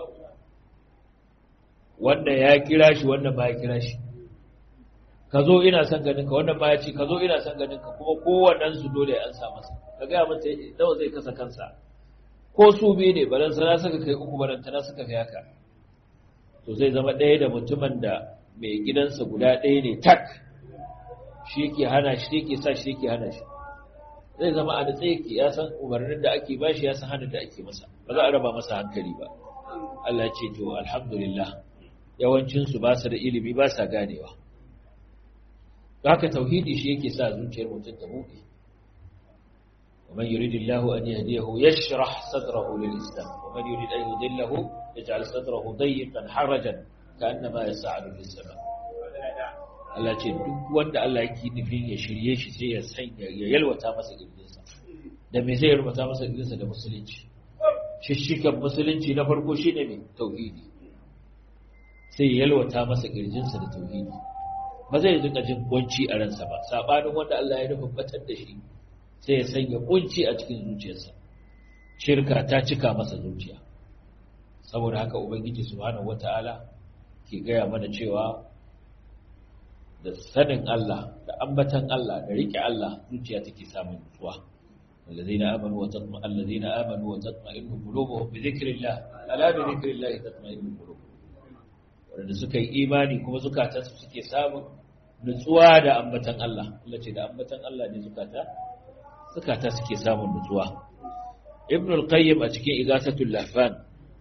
wanda ya kira shi wanda ba ya kira shi ka zo ina son ganin ka wannan ba ya ce ka zo ina son ganin ka kuma kowannen su dole ya ansa masa ka gaya mun ta nawa zai kasa kansa ko su biyu ne balan sana suka kai uku balan tana suka kai haka to zai zama ɗaya da mutumin da mai gidansa guda ɗaya ne tak shi yake hana shi yake sa shi yake hana shi zai zama a natsa yake ya san umarnin da ake bashi ya san hannun da ake masa ba za a raba masa hankali ba Allah ce to alhamdulillah yawancinsu ba su da ilimi ba sa ganewa haka tauhidi shi yake sa zuciyar mutum ta buɗe ومن يريد الله أن يهديه يشرح صدره للإسلام ومن يريد أن يضله يجعل صدره ضيقا حرجا كأنما يسعد للسماء Allah ce duk wanda Allah yake nufin ya shirye shi sai ya sanya ya yalwata masa gidansa da me zai yalwata masa gidansa da musulunci shishikan musulunci na farko shine ne tauhidi sai ya yalwata masa kirjinsa da tauhidi ba zai dinga jin kunci a ransa ba sabanin wanda Allah ya nufin batar da shi sai ya sanya kunci a cikin zuciyarsa shirka ta cika masa zuciya saboda haka ubangiji subhanahu wataala ke gaya mana cewa da sanin Allah da ambatan Allah da rike Allah zuciya take samun nutsuwa الذين آمنوا وتطمئن الذين آمنوا وتطمئن قلوبهم بذكر الله ألا بذكر الله تطمئن القلوب wanda suka yi imani kuma zukatansu suke samun nutsuwa da ambatan Allah Allah ce da ambatan Allah ne zukata zukata suke samun nutsuwa Ibn al-Qayyim a cikin Igasatul Lahfan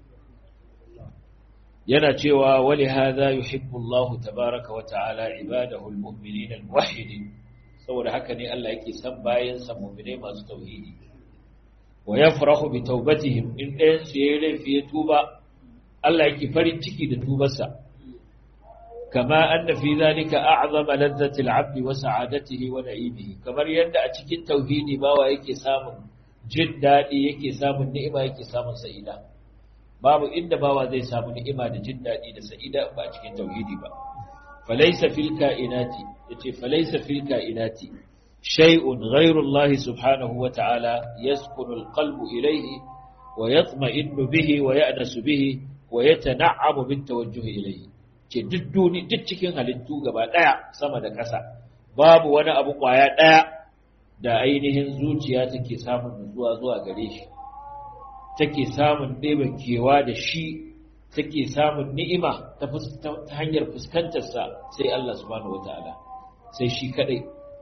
yana cewa wali hadha yuhibbu Allah tabaaraka wa ta'ala ibadahu al-mu'minin al-muwahhidin saboda haka ne Allah yake san bayan sa mu'minai masu tauhidi wa yafrahu bi tawbatihim in ɗayan su yayi laifi ya tuba Allah yake farin ciki da tubarsa kama anna fi zalika a'zama ladzati al-'abdi wa sa'adatihi wa na'imihi kamar yadda a cikin tauhidi bawa yake samun jin dadi yake samun ni'ima yake samun sa'ida babu inda bawa zai samu ni'ima da jin dadi da sa'ida ba a cikin tauhidi ba falaysa fil ka'inati yace falaysa fil ka'inati shay'un ghayru Allah subhanahu wa ta'ala yaskunu al-qalbu ilayhi wa yatma'innu bihi wa ya'nasu bihi wa yatana'amu bit tawajjuh ilayhi ce duk duni duk cikin halittu gaba daya sama da ƙasa babu wani abu kwaya daya da ainihin zuciya take samun nutsuwa zuwa gare shi take samun ɗeba kewa da shi take samun ni'ima ta hanyar fuskantarsa sai Allah subhanahu wataala sai shi kadai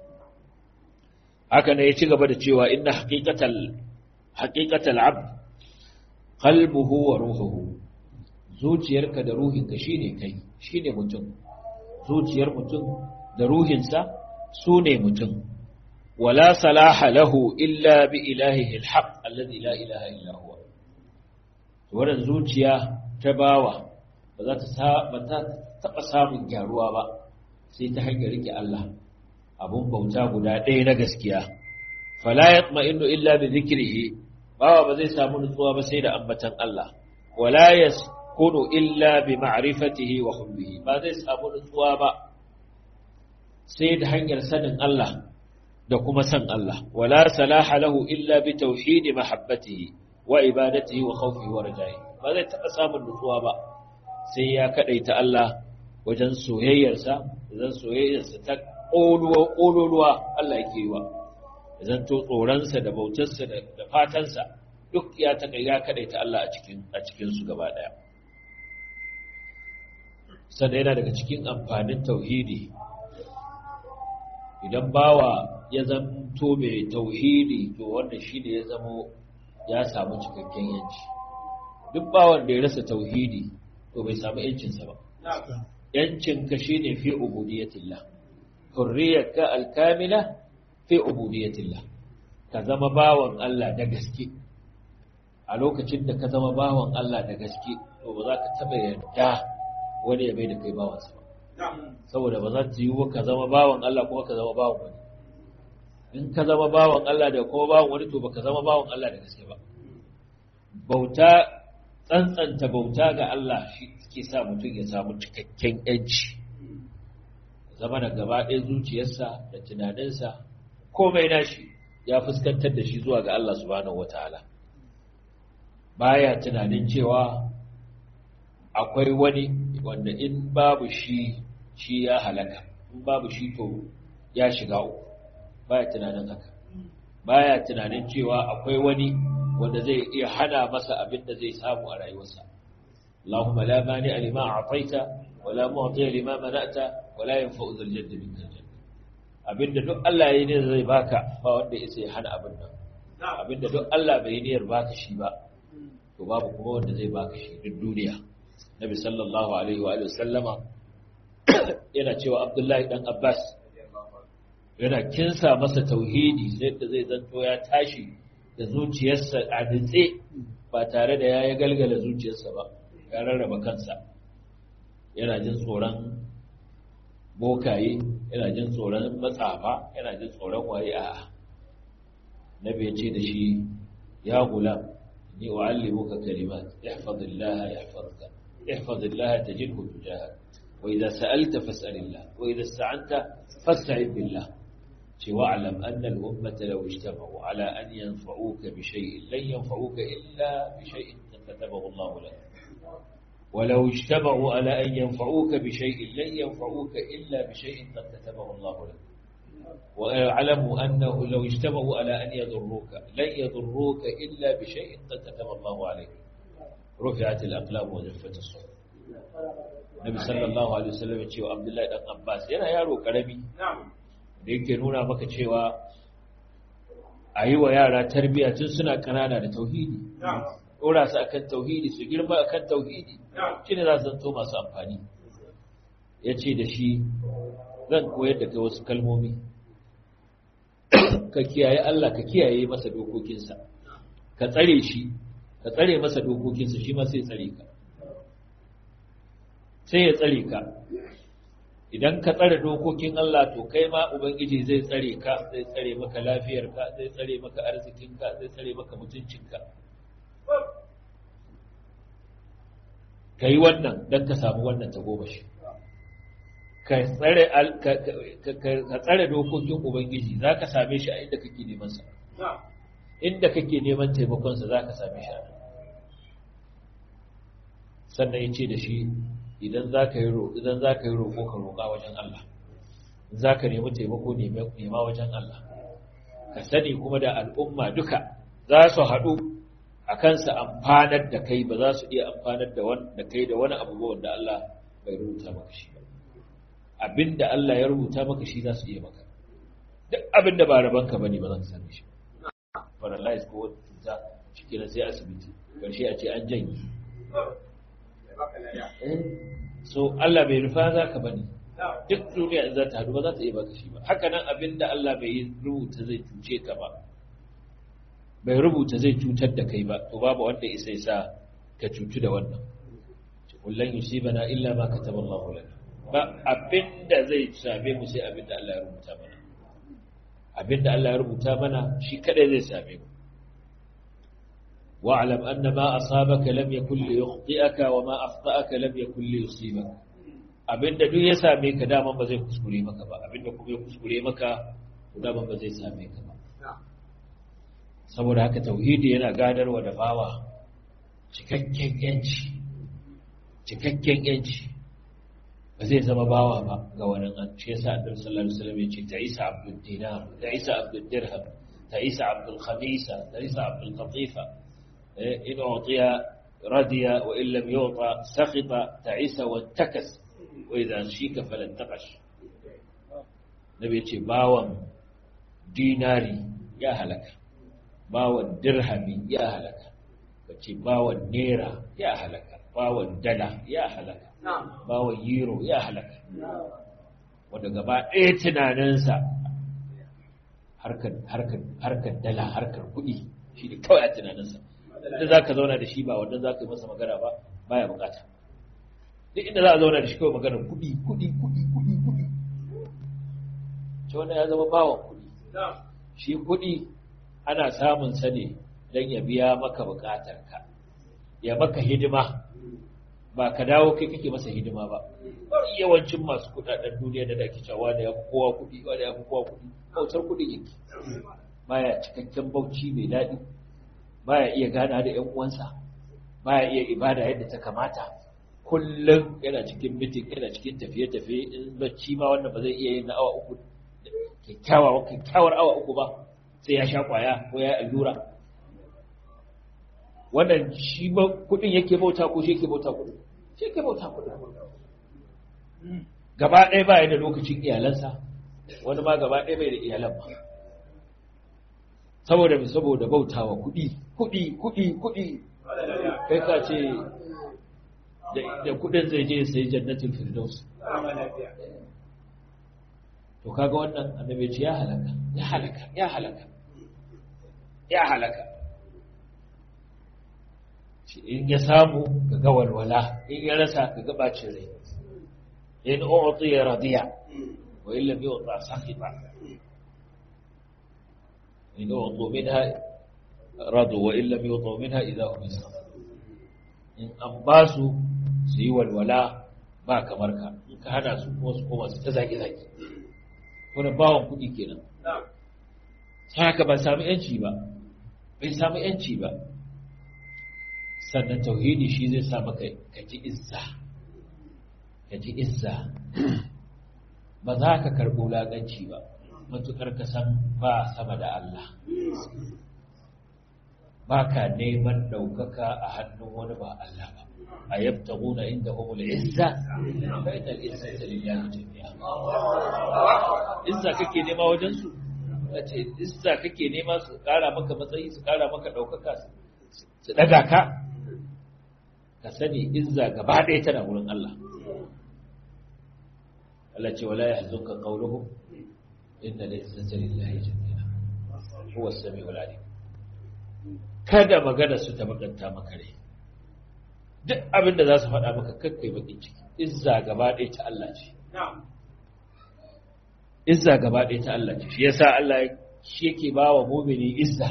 haka ne ya ci gaba da cewa inna haqiqatal haqiqatal abd qalbuhu wa ruhuhu zuciyarka da ruhinka shine kai shine mutum zuciyar mutum da ruhinsa su ne mutum wala salaha lahu illa bi ilahihi alhaq alladhi la ilaha illa huwa wannan zuciya ta bawa ba za ta ba ta taba samun gyaruwa ba sai ta hanyar rike Allah abun bauta guda ɗaya na gaskiya fala yatma'innu illa bi dhikrihi bawa ba zai samu nutsuwa ba sai da ambatan Allah wala yas kunu illa bi ma'rifatihi wa hubbihi ba zai samu nutsuwa ba sai da hanyar sanin Allah da kuma san Allah wala salaha lahu illa bi tauhidi mahabbatihi wa ibadatihi wa khawfihi wa raja'i ba zai taɓa samun nutsuwa ba sai ya kadaita Allah wajen soyayyarsa wajen soyayyarsa ta ƙoluwa ƙololuwa Allah yake yi wa zan to tsoronsa da bautarsa da fatansa duk ya taƙa ya kadaita Allah a cikin a cikin su gaba ɗaya sannan yana daga cikin amfanin tauhidi idan bawa ya zanto mai tauhidi to wanda shi ne ya zamo ya samu cikakken yanci duk bawan da ya rasa tauhidi to bai samu yancinsa ba yancinka shi ne fi ubudiyatillah hurriyarka alkamila fi ubudiyatillah ka zama bawan Allah da gaske a lokacin da ka zama bawan Allah da gaske to ba za ka taɓa yarda wani ya bai da kai bawansa ba saboda ba za ta yi ka zama bawan Allah kuma ka zama bawan wani in ka zama bawan Allah da kuma bawan wani to baka zama bawan Allah da gaske ba bauta tsantsanta bauta ga Allah shi ke sa mutum ya samu cikakken yanci zama da gaba ɗaya zuciyarsa da tunaninsa komai nashi ya fuskantar da shi zuwa ga Allah subhanahu wataala baya tunanin cewa akwai wani wanda in babu shi shi ya halaka in babu shi to ya shiga uku baya tunanin haka baya tunanin cewa akwai wani wanda zai iya hana masa abin da zai samu a rayuwarsa Allahumma la mani lima a'taita wa la mu'ti lima mana'ta wa la yanfa'u dhal jaddi minkal jadd abinda duk Allah ya yi ne zai baka ba wanda ya sai hana abin nan abinda duk Allah bai yi niyyar baka shi ba to babu kuma wanda zai baka shi duk duniya Nabi sallallahu alaihi wa sallama yana cewa Abdullahi dan Abbas yana kinsa masa tauhidi sai da zai zanto ya tashi da zuciyarsa a dutse ba tare da ya yi galgala zuciyarsa ba ya rarraba kansa yana jin tsoron bokaye yana jin tsoron matsafa yana jin tsoron waye a nabi ya ce da shi ya gulam ni wa'allimuka kalimat ihfazillaha yahfazka ihfazillaha tajidhu tujahak wa idza sa'alta fas'alillah wa idza ista'anta fasta'in billah واعلم أن الأمة لو اجتمعوا على أن ينفعوك بشيء لن ينفعوك إلا بشيء كتبه الله لك ولو اجتمعوا على أن ينفعوك بشيء لن ينفعوك إلا بشيء قد كتبه الله لك واعلموا أنه لو اجتمعوا على أن يضروك لن يضروك إلا بشيء قد كتب الله عليك رفعت الأقلام وجفت الصحف النبي صلى الله عليه وسلم يقول عبد الله بن عباس yana yaro karami da yake nuna maka cewa a yi wa yara tarbiyya tun suna kanana da tauhidi ɗora su akan tauhidi su girma akan tauhidi shi ne za su zanto masu amfani ya ce da shi zan koyar da kai wasu kalmomi ka kiyaye Allah ka kiyaye masa dokokinsa ka tsare shi ka tsare masa dokokinsa shi ma sai tsare ka sai ya tsare ka idan ka tsare dokokin Allah to kai ma ubangiji zai tsare ka zai tsare maka lafiyarka zai tsare maka arzikinka zai tsare maka mutuncinka ka yi wannan don ka samu wannan tagomashi ka tsare dokokin ubangiji za ka same shi a inda kake neman sa inda kake neman taimakonsa za ka same shi a sannan ya ce da shi idan za ka yi roƙo ka roƙa wajen Allah za ka nemi taimako nema wajen Allah ka sani kuma da al'umma duka za su haɗu a kansa amfanar da kai ba za su iya amfanar da kai da wani abu wanda Allah bai rubuta maka shi ba abinda Allah ya rubuta maka shi za su iya maka duk abinda ba rabanka bane ba za ka same shi paralyze ko wata cuta ciki na sai asibiti karshe a ce an janye so Allah bai rufa za ka bane duk duniya za ta hadu ba za ta iya baka shi ba haka nan abinda Allah bai rubuta zai cuce ka ba bai rubuta zai cutar da kai ba to babu wanda isa sa ka cutu da wannan kullun yusibana illa ma kataba Allahu lana ba abinda zai same mu sai abinda Allah ya rubuta mana abinda Allah ya rubuta mana shi kadai zai same mu wa'lam anna ma asabaka lam yakul li yukhti'aka wa ma akhta'aka lam yakul li yusibaka abinda duk ya same ka daman ba zai kuskure maka ba abinda kuma ya kuskure maka daman ba zai same ka ba saboda haka tauhidi yana gadarwa da bawa cikakken yanci cikakken yanci ba zai zama bawa ba ga wani an ce yasa annabi sallallahu alaihi wasallam ya ce ta isa abdul dinar ta isa abdul dirham ta isa abdul khamisa ta isa abdul qatifa in utiya radiya wa in lam yuta sakhita ta isa wa takas wa idza shika falan taqash nabi ya ce bawan dinari ya halaka bawan dirhami ya halaka kace bawan naira ya halaka bawan dala ya halaka bawan euro ya halaka wanda gaba ɗaya tunaninsa harkar dala harkar kuɗi shi ne kawai a tunaninsa inda za ka zauna da shi ba wanda za ka yi masa magana ba baya bukata duk inda za a zauna da shi kawai magana kuɗi kuɗi kuɗi kuɗi kuɗi ce wanda ya zama bawan kuɗi shi kuɗi ana samun sa ne don ya biya maka bukatarka ya maka hidima ba ka dawo kai kake masa hidima ba yawancin masu kudaden duniya da dake cewa da ya fi kowa kudi wanda ya fi kowa kudi bautar kudi yake baya cikakken bauchi mai daɗi baya iya gana da ƴan uwansa baya iya ibada yadda ta kamata kullum yana cikin mitin yana cikin tafiye-tafiye in bacci ma wannan ba zai iya yin na awa uku kyakkyawa kyakkyawar awa uku ba sai ya sha kwaya ko ya allura wannan shi ba kudin yake bauta ko shi yake bauta kudin shi yake bauta kudin gaba ɗaya ba ya da lokacin iyalansa wani ma gaba ɗaya bai da iyalan ba saboda mai saboda bautawa kudi kudi kudi kudi kai ka ce da kudin zai je sai jannatin firdaus to kaga wannan annabi ce ya halaka ya halaka ya halaka ya halaka in ya samu ka ga walwala in ya rasa ka ga bacin rai in u'ti ya radiya wa in lam yu'ta sakhita in u'tu minha radu wa in lam yu'tu minha idha hum yaskhutun in an ba su su yi walwala ba kamar ka in ka hana su kuma su koma su ta zaki zaki wani bawan kuɗi kenan haka ba sami yanci ba bai sami yanci ba sannan tauhidi shi zai sa maka ka ji izza ka ji izza ba za ka karɓo laganci ba matuƙar ka san ba sama da Allah ba ka neman ɗaukaka a hannun wani ba Allah ba a yabta guna inda humul izza bainal izza ta lillahi jami'a izza kake nema wajen su ce izza kake nema su ƙara maka matsayi su ƙara maka ɗaukaka su ɗaga ka ka sani izza gaba ɗaya tana wurin Allah Allah ce wala yahzunka qawluhum inna al-izzata lillahi jami'a huwa as-sami'ul alim kada magana su ta bakanta maka rai duk abin da za su faɗa maka kakkai bakin ciki izza gaba ɗaya ta Allah ce izza gaba ɗaya ta Allah ce shi yasa Allah shi yake ba wa mumini izza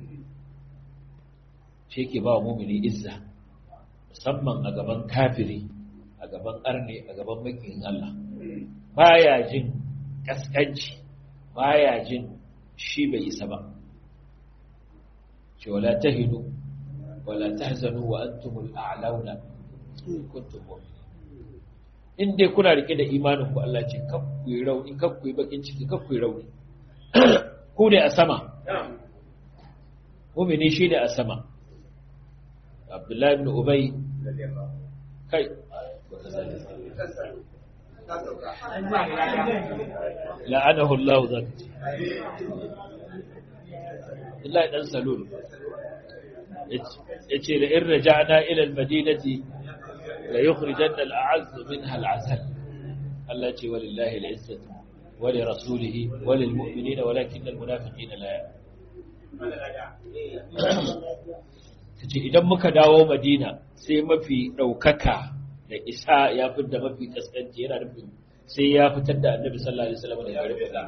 shi yake ba wa mumini izza musamman a gaban kafiri a gaban arne a gaban makiyin Allah baya jin kaskanci baya jin shi bai isa ba ce wala tahinu wala tahzanu wa antumul a'launa kuntum mu'minin in dai kuna rike da imanin ku Allah ce kakku yi rauni kakku yi bakin ciki kakku yi rauni ku ne a sama mu'mini shi ne a sama Abdullahi ibn Ubay kai la'anahu Allah zaka ce Allah dan salul yace la in raja'na ila al-madinati la yukhrijanna al-a'azz minha al-'azal Allah ce walillahi al-izzatu wa li rasulihi wa lil mu'minina walakin al-munafiqina la tace idan muka dawo Madina sai mafi daukaka da isa ya fitar mafi kaskanci yana nufin sai ya fitar da Annabi sallallahu alaihi wasallam daga garin Madina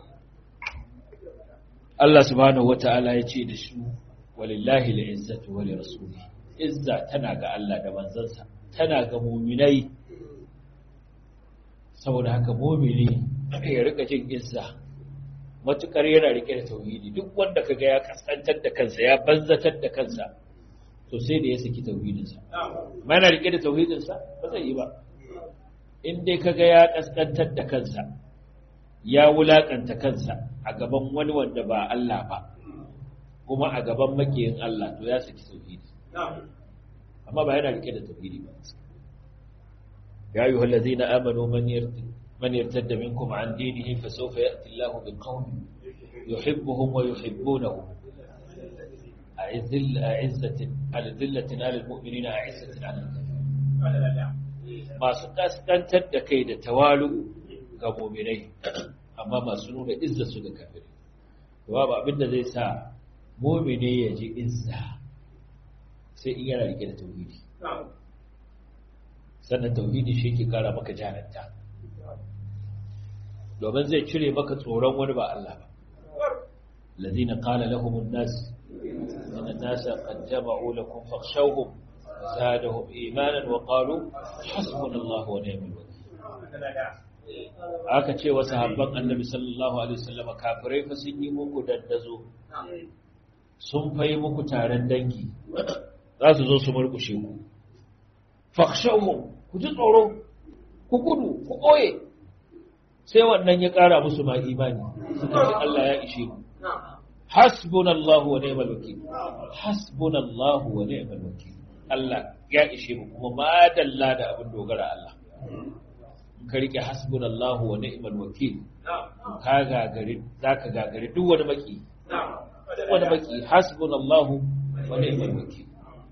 Allah subhanahu wata'ala ya ce da su walillahi al'izzatu wa lirasulihi izza tana ga Allah da manzansa tana ga mu'minai saboda haka mu'mini ya rika jin izza matukar yana rike da tauhidi duk wanda kaga ya kaskantar da kansa ya banzatar da kansa to sai da ya saki tauhidinsa ma yana rike da tauhidinsa ba zai yi ba in dai kaga ya kaskantar da kansa ya wulakanta kansa a gaban wani wanda ba Allah ba kuma a gaban makiyin Allah to ya saki tauhidi amma ba yana rike da tauhidi ba ya ayyuha allazina amanu man yartad man yartadda minkum an dinihi fa sawfa ya'ti Allahu biqaumin yuhibbuhum wa yuhibbunahu أعزل أعزة على ذلة على المؤمنين أعزة على الكافرين masu kaskantar da kai da tawalu ga muminai amma masu nuna izza su ga kafirai babu abinda zai sa mumini ya ji izza sai in yana rike da tauhidi sannan tauhidi shi ke kara maka jananta domin zai cire maka tsoron wani ba Allah ba الذين قال لهم الناس إن الناس قد جمعوا لكم فاخشوهم زادهم إيمانا وقالوا حسبنا الله ونعم الوكيل aka ce wa sahabban annabi sallallahu alaihi wasallam kafirai fa sun yi muku dandazo sun fayi muku taron dangi za su zo su murkushe ku fakhshawhum ku ji tsoro ku gudu ku koye sai wannan ya kara musu ma imani suka ce Allah ya ishe mu hasbunallahu wa ni'mal wakeel hasbunallahu wa ni'mal wakeel Allah ya ishe mu kuma madalla da abin dogara Allah ka rike hasbunallahu wa ni'mal wakeel ka gagari zaka gagari duk wani maki wani maki hasbunallahu wa ni'mal wakeel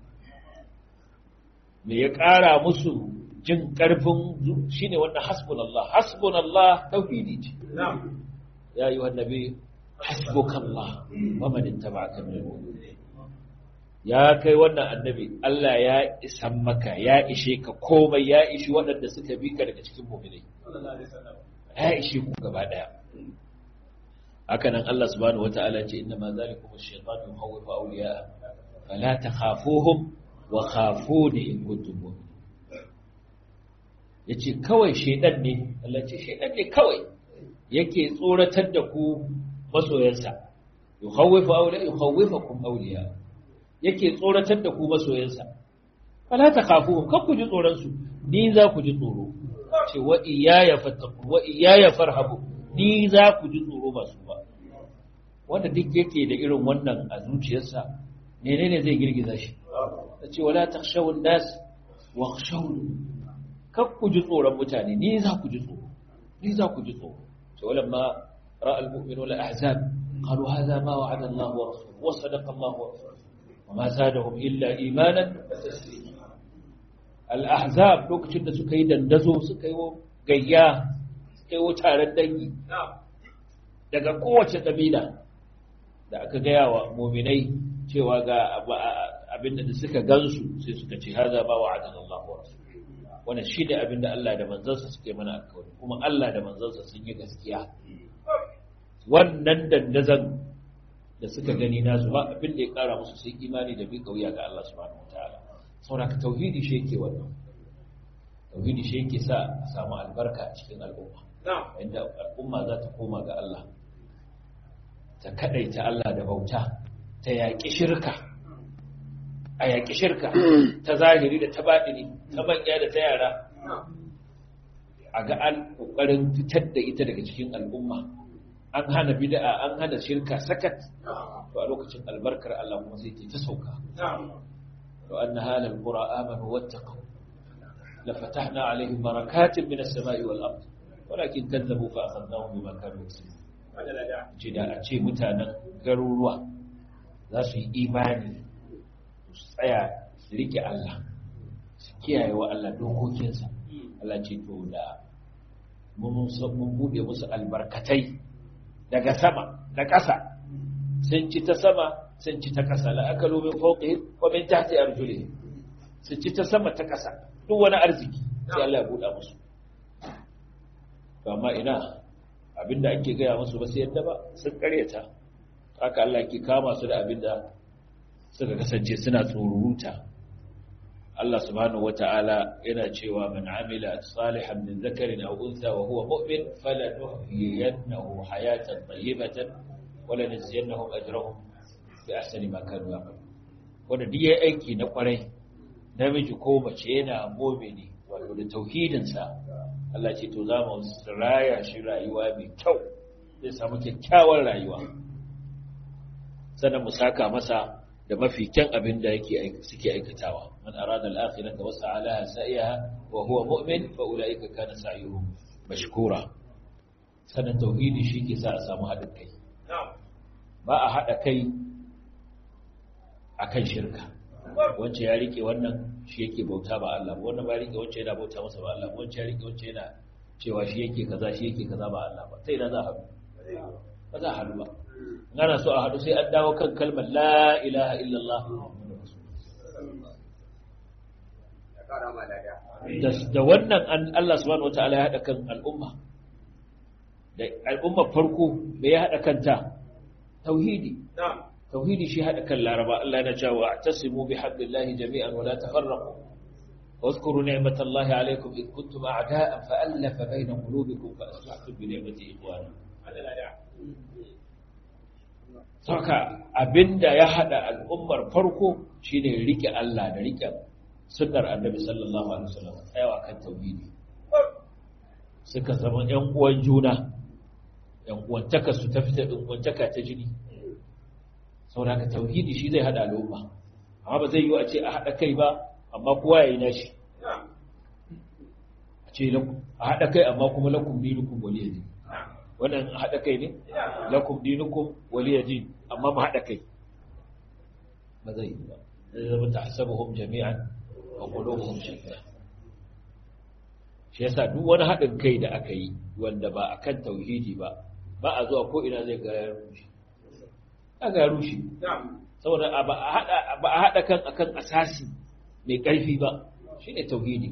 me ya ƙara musu jin ƙarfin shine wannan hasbunallah hasbunallah tauhidi ce ya yi wa nabi hasbukallah wa man ittaba'aka min al-mu'minin ya kai wannan annabi Allah ya isan maka ya ishe ka komai ya ishi waɗanda suka bi ka daga cikin mu'minai ya ishe ku gaba daya haka nan Allah subhanahu wata'ala ce inna ma zalikum ash-shaytanu yukhawwifu awliya fala takhafuhum wa khafuni in kuntum mu'minin yace kawai shedan ne Allah ce shedan ne kawai yake tsoratar da ku masoyansa yukhawwifu awliya yukhawwifukum awliya yake tsoratar da ku masoyansa fala takhafuhum kan ku ji tsoron su ni za ku ji tsoro ce wa iyaya fattaku wa iyaya farhabu ni za ku ji tsoro ba su ba wanda duk yake da irin wannan a zuciyarsa menene zai girgiza shi ce wala takhshawun nas wakhshawun kan ku ji tsoron mutane ni za ku ji tsoro ni za ku ji tsoro ce walamma ra'a al-mu'minuna al-ahzab qalu hadha ma wa'ada Allah wa rasuluhu wa sadaqa Allah wa rasuluhu وما زادهم إلا إيمانا الأحزاب lokacin da suka yi dandazo suka yi gayya suka yi taron dangi daga kowace kabila da aka gaya wa muminai cewa ga abinda da suka gansu sai suka ce haza ba wa'adan Allah wa rasul wannan shi ne abinda Allah da manzansa suke mana alkawari kuma Allah da manzansa sun yi gaskiya wannan dandazan da suka gani nasu ba abin da ya kara musu sai imani da bi kauya ga Allah subhanahu wataala saboda tauhidi shi yake wannan tauhidi shi yake sa a samu albarka a cikin al'umma inda al'umma za ta koma ga Allah ta kadaita Allah da bauta ta yaƙi shirka a yaƙi shirka ta zahiri da ta baɗini ta manya da ta yara a ga an ƙoƙarin fitar da ita daga cikin al'umma an hana bid'a an hana shirka sakat to a lokacin albarkar Allah kuma sai ta sauka to anna halal qura amanu wattaqu la fatahna alaihim barakatin minas sama'i wal ard walakin kadzabu fa akhadnahum bima kanu yaksubun ce da a ce mutanen garuruwa za su yi imani su tsaya su rike Allah su kiyaye wa Allah dokokinsa Allah ce to da mun buɗe musu albarkatai daga sama da ƙasa sun ci ta sama sun ci ta ƙasa la aka lobe fauƙi ko min tahti arjuli su ci ta sama ta ƙasa duk wani arziki sai Allah ya buɗa musu to amma ina abinda ake gaya musu ba sai yadda ba sun karyata haka Allah ke kama su da abinda suka kasance suna tsoruruta Allah subhanahu wata'ala yana cewa man amila salihan min zakarin aw untha wa huwa mu'min falanuhyiyannahu hayatan tayyibatan wa lanajziyannahum ajrahum bi ahsani ma kanu ya'malun wanda duk yayi aiki na kwarai namiji ko mace yana mu'mini wato da tauhidin sa Allah ce to za mu raya shi rayuwa mai kyau zai samu kyakkyawar rayuwa sannan mu saka masa da mafi kyan abin da yake suke aikatawa man arada al-akhirata wa sa'alaha sa'iha wa huwa mu'min fa ulaika kana sa'yuhum mashkura sannan tauhidi shi ke sa a samu haɗin kai ba a haɗa kai akan shirka wacce ya rike wannan shi yake bauta ba Allah ba wannan ba rike wacce yana bauta masa ba Allah wacce ya rike wacce yana cewa shi yake kaza shi yake kaza ba Allah ba sai ina za a haɗu ba za a haɗu ba ana so a haɗu sai an dawo kan kalmar la ilaha illallah da wannan Allah subhanahu wataala ya haɗa kan al'umma da al'umma farko me ya haɗa kanta tauhidi tauhidi shi haɗa kan laraba Allah yana cewa atasimu bi hablillahi jami'an wa la tafarraqu واذكروا نعمة الله عليكم إذ كنتم أعداء فألف بين قلوبكم فأصبحتم بنعمته إخوانا saka abinda ya hada al'ummar farko shine rike Allah da rike sunnar Annabi sallallahu alaihi wasallam tsayawa kan tauhidi suka zama ƴan uwan juna ƴan uwantaka su ta fita ɗin uwantaka ta jini saboda haka tauhidi shi zai hada al'umma amma ba zai yi a ce a hada kai ba amma kowa yayi nashi a ce a hada kai amma kuma lakum dinukum waliyadin wannan haɗa kai ne lakum dinukum waliya din amma mu haɗa kai ba zai yi ba zai zama tahsabuhum jami'an wa qulubuhum shatta shi yasa duk wani haɗin kai da aka yi wanda ba akan tauhidi ba ba a zuwa ko ina zai ga ya rushe ga rushe saboda ba a haɗa ba a haɗa kan akan asasi mai ƙarfi ba shine tauhidi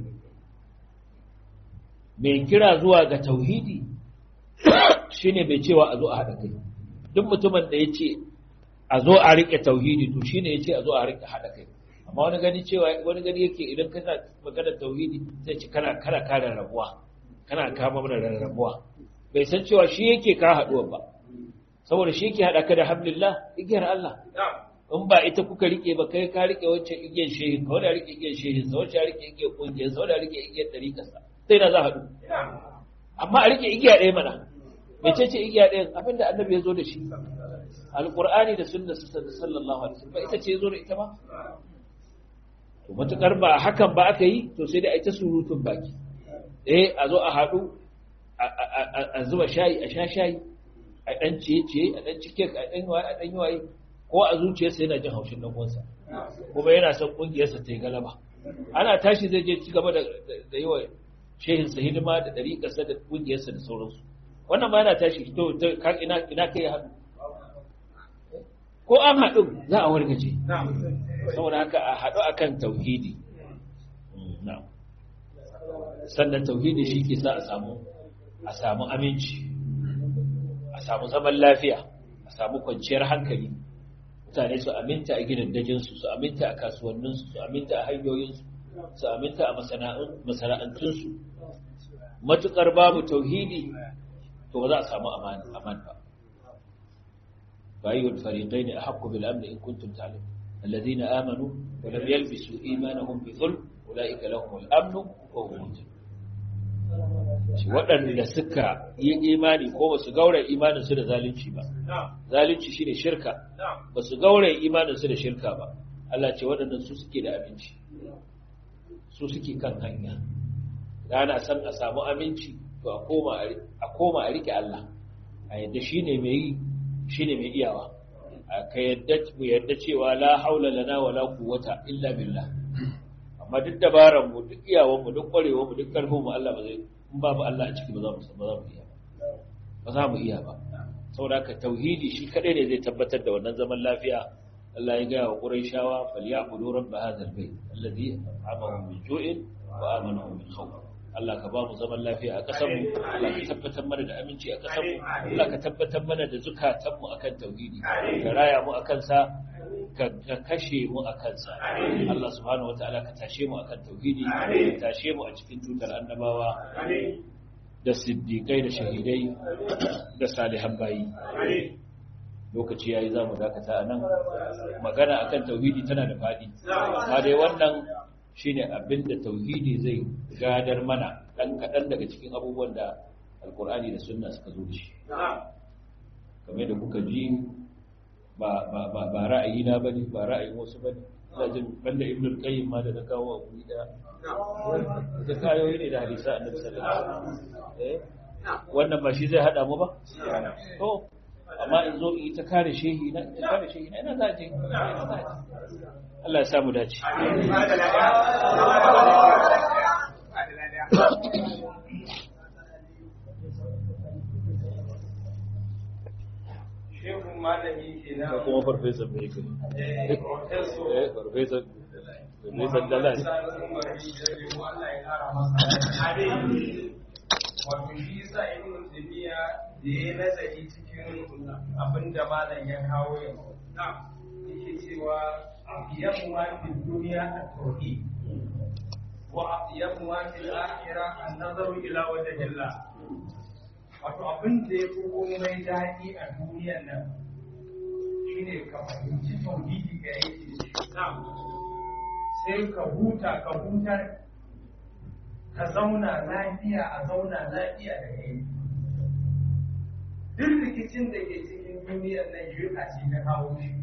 mai kira zuwa ga tauhidi shi ne mai cewa a zo a haɗa kai duk mutumin da ya ce a zo a riƙe tauhidi to shi ne ya ce a zo a riƙe haɗa kai amma wani gani cewa wani gani yake idan kana magana tauhidi zai ce kana kana kare rabuwa kana kama mana rarrabuwa bai san cewa shi yake ka haɗuwa ba saboda shi yake haɗa ka da hamdulillah igiyar Allah in ba ita kuka rike ba kai ka rike wancan igiyar shehin ka wanda rike igiyar shehin sa wancan rike igiyar kungiyar sa wanda rike igiyar dariƙarsa sai na za haɗu amma a rike igiya ɗaya mana mece ce igiya ɗaya abinda annabi ya zo da shi alƙur'ani da sunna sallallahu alaihi wasallam ita ce ya zo da ita ba to matukar ba hakan ba aka yi to sai dai a ita surutun baki eh a zo a haɗu a zuba shayi a sha shayi a ɗan ciye-ciye a ɗan cike a ɗan waye a ɗan yi waye ko a zuciyarsa yana jin haushin ɗan uwansa kuma yana son ƙungiyarsa ta yi galaba ana tashi zai je ci gaba da yi wa shehinsa hidima da ɗariƙarsa da ƙungiyarsa da sauransu wannan ma yana tashi to ina kai ya haɗu ko an haɗu za a wargaje saboda haka a haɗu akan tauhidi na'am sannan tauhidi shi ke sa a samu a samu aminci a samu zaman lafiya a samu kwanciyar hankali mutane su aminta a gidajensu su aminta a kasuwanninsu su aminta a hanyoyinsu su aminta a masana'antunsu matukar babu tauhidi to ba za a samu aman ba bayyul fariqaini ahqqu bil amn in kuntum ta'lamun alladhina amanu wa lam yalbisu imanahum bi dhulm ulaika lahum al amn wa hum muhtadun waɗanda suka yi imani ko ba su gaura imaninsu da zalunci ba zalunci shine shirka ba su gaura imaninsu da shirka ba Allah ce waɗannan su suke da aminci su suke kan hanya da ana san a samu aminci to a koma a rike Allah a yadda shine mai yi shine mai iyawa a ka yadda mu yadda cewa la haula lana wala quwwata illa billah amma duk dabaran mu duk iyawan mu duk kwarewar mu duk karfin mu Allah ba zai in babu Allah a ciki ba za mu ba za mu iya ba za mu iya ba saboda haka tauhidi shi kadai ne zai tabbatar da wannan zaman lafiya Allah ya ga wa Qurayshawa falyabudu rabb hadha albayt alladhi amahum min ju'in wa amanahum min khawf Allah ka ba mu zaman lafiya a ƙasar mu Allah ka tabbatar mana da aminci a ƙasar mu Allah ka tabbatar mana da zukatan mu akan tauhidi ka raya mu akan sa ka kashe mu a kansa Allah subhanahu wataala ka tashe mu akan tauhidi ka tashe mu a cikin tutar annabawa da siddiqai da shahidai da salihan bayi lokaci yayi zamu dakata anan magana akan tauhidi tana da fadi amma dai wannan shine abinda tauhidi zai gadar mana dan kadan daga cikin abubuwan da alkur'ani da sunna suka zo da shi kamar da kuka ji ba ra'ayi na bane ba ra'ayin wasu bane ina jin banda ibnu qayyim ma da na kawo a guri da da kayoyi ne da hadisa annabi sallallahu alaihi wasallam eh wannan ba shi zai hada mu ba to amma in zo in ta kare shehi na ta kare shehi na ina za je Allah ya samu dace shehun malami ke na ko kuma farfesa mai kai eh farfesa farfesa dalal wato shi sa ibn tabiya da ya nazari cikin abin da malam ya kawo yanzu yake cewa abiyamu ma fi duniya at-tauhid wa abiyamu ma fi al-akhirah an-nazaru ila wajhillah wato abin da ya fi komai daɗi a duniyar nan shine ka fahimci tauhidi ga yake da shi sai ka huta ka hutar ka zauna lafiya a zauna lafiya da kai duk rikicin da ke cikin duniyar nan shirka ce ta kawo shi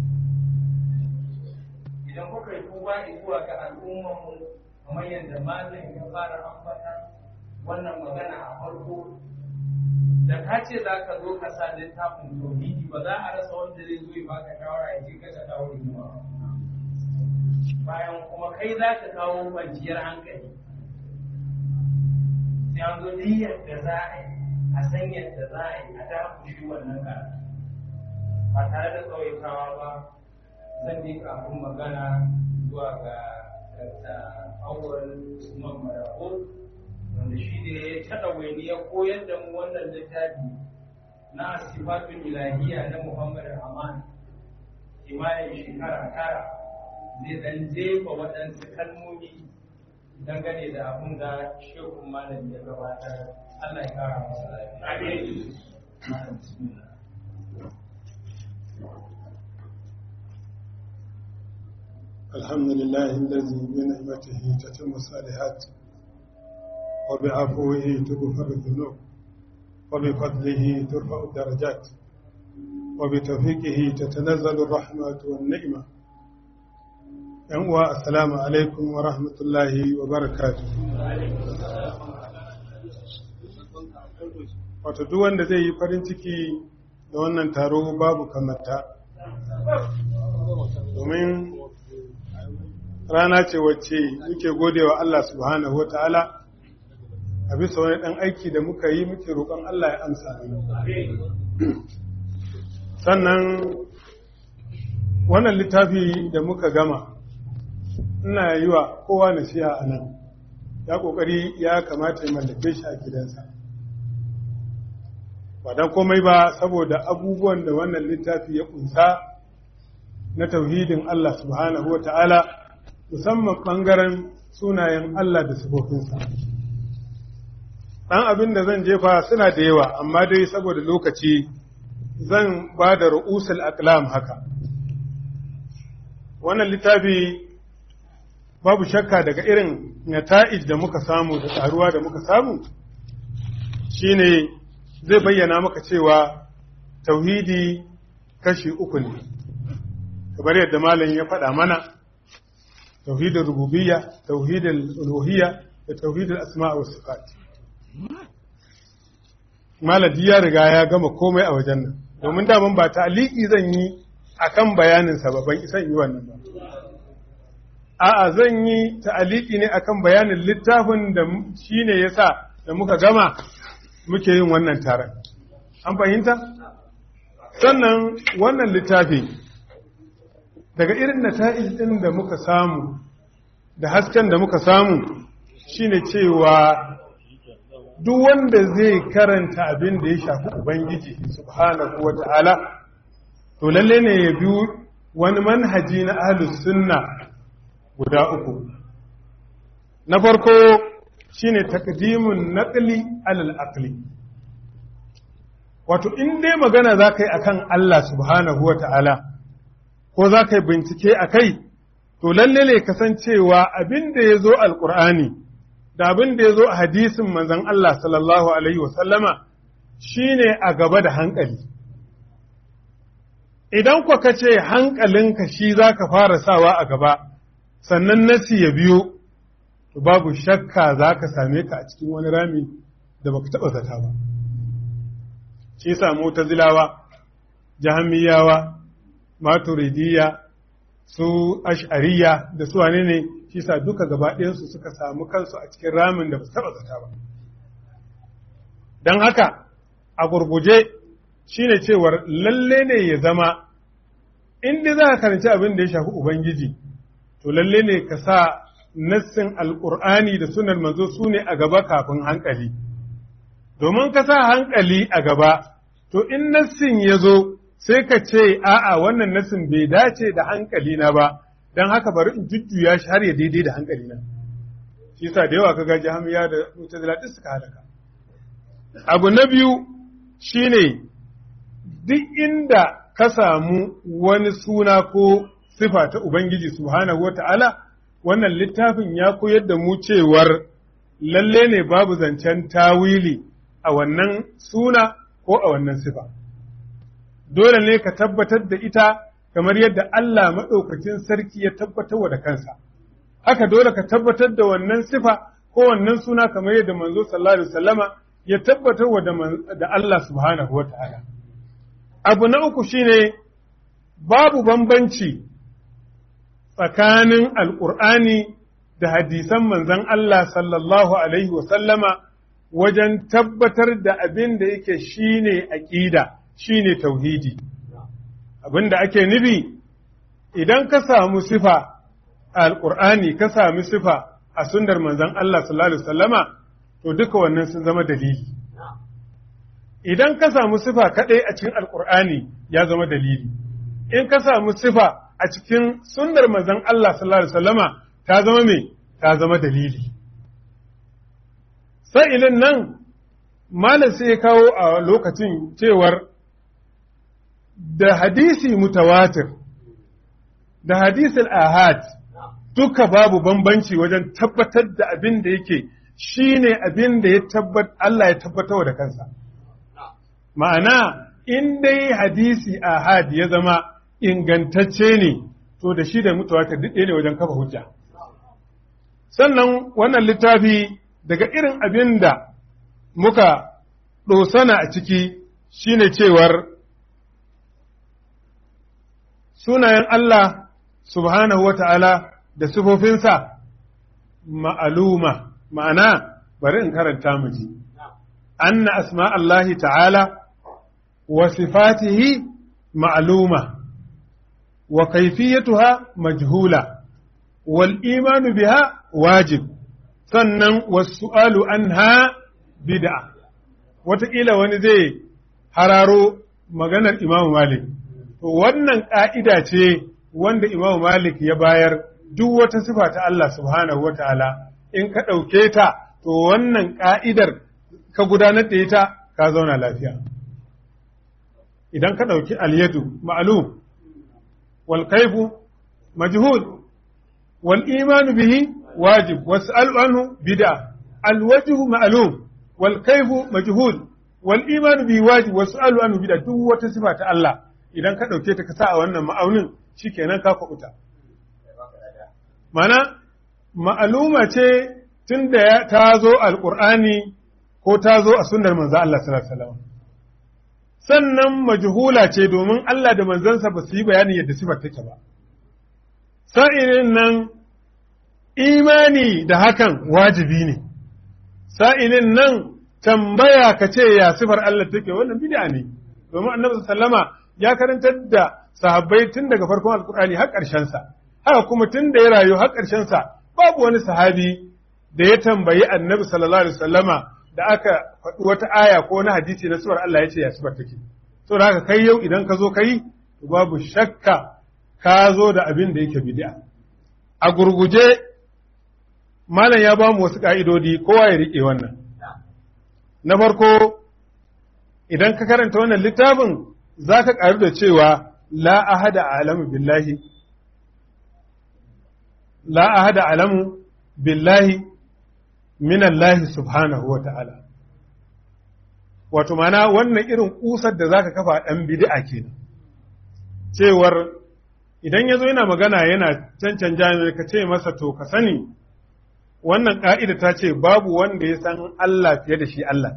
idan kuka yi tuba zuwa ga al'ummarmu kamar yadda malam ya fara ambata wannan magana a farko da ka ce za ka zo ka sa littafin tauhidi ba za a rasa wanda zai zo ya baka shawara ya ce ka ta kawo rigima bayan kuma kai za ka kawo kwanciyar hankali sai an zo duk yadda za a yi a san yadda za a yi a dakushi wannan karatu ba tare da tsawaitawa ba zan yi kafin magana zuwa ga auren Usman Marako wanda shi ne ya taɗa wani ya koyar da mu wannan littafi na sifatun ilahiya na Muhammad Aman kimanin shekara tara zai dan jefa waɗansu kalmomi dangane da abin da shekun malam ya gabatar Allah ya kara masa lafiya. الحمد لله الذي بنعمته تتم الصالحات وبعفوه تغفر الذنوب وبفضله ترفع الدرجات وبتوفيقه تتنزل الرحمة والنعمة ينوى السلام عليكم ورحمة الله وبركاته wato duk wanda zai yi farin ciki da wannan taro babu kamata domin rana ce wacce muke godewa Allah subhanahu wa ta'ala a bisa wani ɗan aiki da muka yi muke roƙon Allah ya amsa sannan wannan littafi da muka gama ina yi wa kowa nasiha a nan ya kokari ya kamata ya mallake shi a gidansa ba don komai ba saboda abubuwan da wannan littafi ya kunsa na tauhidin Allah subhanahu wa ta'ala musamman ɓangaren sunayen Allah da sifofinsa. ɗan abin da zan jefa suna da yawa amma dai saboda lokaci zan ba da ru'usul aqlam haka wannan littafi babu shakka daga irin nata'ij da muka samu da tsaruwa da muka samu shine zai bayyana maka cewa tauhidi kashi uku ne kamar yadda malam ya faɗa mana tauhidin rububiyya tauhidin uluhiyya da tauhidin asma wa sifat maladi ya riga ya gama komai a wajen nan domin daman ba ta'aliki zan yi akan bayanin sa ba ban isan yi wannan ba a'a zan yi ta'aliki ne akan bayanin littafin da shine yasa da muka gama muke yin wannan taron an fahimta sannan wannan littafi daga irin nata'ij din da muka samu da hasken da muka samu shine cewa duk wanda zai karanta abin da ya shafi ubangiji subhanahu wa ta'ala to lalle ne ya bi wani manhaji na ahlus sunna guda uku na farko shine taqdimun naqli alal aqli wato in dai magana za ka yi akan Allah subhanahu wa ta'ala ko za ka yi bincike a kai to lalle ne kasancewa abin da ya zo alƙur'ani da abin da ya zo a hadisin manzon Allah sallallahu alaihi wasallama shine a gaba da hankali idan kwa ka ce hankalinka shi za ka fara sawa a gaba sannan nasi ya biyo to babu shakka za ka same ka a cikin wani rami da baka taɓa zata ba shi samu ta zilawa jahamiyawa maturidiyya su ash'ariya da su wane ne shi sa duka gaba ɗayansu suka samu kansu a cikin ramin da ba su taɓa zata ba don haka a gurguje shine cewar lalle ne ya zama inda za ka karanci abin da ya shafi ubangiji to lalle ne ka sa nassin alƙur'ani da sunan manzo su ne a gaba kafin hankali domin ka sa hankali a gaba to in nassin ya zo sai ka ce a'a wannan nassin bai dace da hankali na ba don haka bari in jujjuya shi har ya daidai da hankali na shi sa da yawa kaga jahamiya da mutazila duk suka halaka abu na biyu shine duk inda ka samu wani suna ko sifa ta ubangiji subhanahu wata'ala wannan littafin ya koyar da mu cewar lalle ne babu zancen tawili a wannan suna ko a wannan sifa dole ne ka tabbatar da ita kamar yadda Allah maɗaukacin sarki ya tabbatar da kansa haka dole ka tabbatar da wannan sifa ko wannan suna kamar yadda manzo sallallahu alaihi wasallama ya tabbatar da Allah subhanahu wa ta'ala abu na uku shine babu bambanci tsakanin alƙur'ani da hadisan manzon Allah sallallahu alaihi wasallama wajen tabbatar da abin da yake shine aƙida shine tauhidi abin da ake nufi idan ka samu sifa a alƙur'ani ka sami sifa a sundar manzon Allah sallallahu alaihi wasallama to duka wannan sun zama dalili idan ka samu sifa kaɗai a cikin alƙur'ani ya zama dalili in ka samu sifa a cikin sunnar manzon Allah sallallahu alaihi wasallama ta zama me ta zama dalili sa'ilin nan malam sai ya kawo a lokacin cewar da hadisi mutawatir da hadisul ahad duka babu bambanci wajen tabbatar da abin da yake shi ne abin da ya tabbat Allah ya tabbatar da kansa ma'ana in dai hadisi ahad ya zama ingantacce ne to da shi da mutawatir duk ne wajen kafa hujja sannan wannan littafi daga irin abin da muka ɗosana a ciki shine cewar sunayen Allah subhanahu wa ta'ala da sifofinsa ma'aluma ma'ana bari in karanta mu ji anna asma Allahi ta'ala wa sifatihi ma'aluma wa kaifiyatuha majhula wal imanu biha wajib sannan wasu'alu anha bid'a wataƙila wani zai hararo maganar Imam Malik to wannan ƙa'ida ce wanda Imam Malik ya bayar duk wata sifa ta Allah subhanahu wa ta'ala in ka ɗauke ta to wannan ƙa'idar ka gudanar da ita ka zauna lafiya idan ka ɗauki alyadu ma'alum wal kaifu majhul wal imanu bihi wajib wasu anhu bid'a al wajhu ma'lum wal kaifu majhul wal imanu bihi wajib wasu anhu bid'a duk wata sifa ta Allah idan ka ɗauke ta ka sa a wannan ma'aunin shikenan ka kuɓuta mana ma'aluma ce tun da ta zo alƙur'ani ko ta zo a sunnar manzo Allah sallallahu alaihi wasallam sannan majhula ce domin Allah da manzansa ba su yi bayanin yadda sifar take ba sa'ilin nan imani da hakan wajibi ne sa'ilin nan tambaya ka ce ya sifar Allah take wannan bid'a ne domin annabi sallama ya karantar da sahabbai tun daga farkon alkur'ani har ƙarshen sa haka kuma tun da ya rayu har ƙarshen sa babu wani sahabi da ya tambayi annabi sallallahu alaihi wasallama da aka faɗi wata aya ko wani hadisi na suwar Allah ya ce ya sifar take so da haka kai yau idan ka zo kai babu shakka ka zo da abin da yake bid'a a gurguje malam ya ba mu wasu ka'idodi kowa ya rike wannan na farko idan ka karanta wannan littafin za ka ƙaru da cewa la ahada alamu billahi la ahada alamu billahi minallahi subhanahu wa ta'ala. Wato, mana wannan irin ƙusar da za ka kafa ɗan bid'a kenan. Cewar idan ya zo yana magana yana cancan jami'ai ka ce masa to ka sani, wannan ƙa'ida ta ce babu wanda ya san Allah fiye da shi Allah.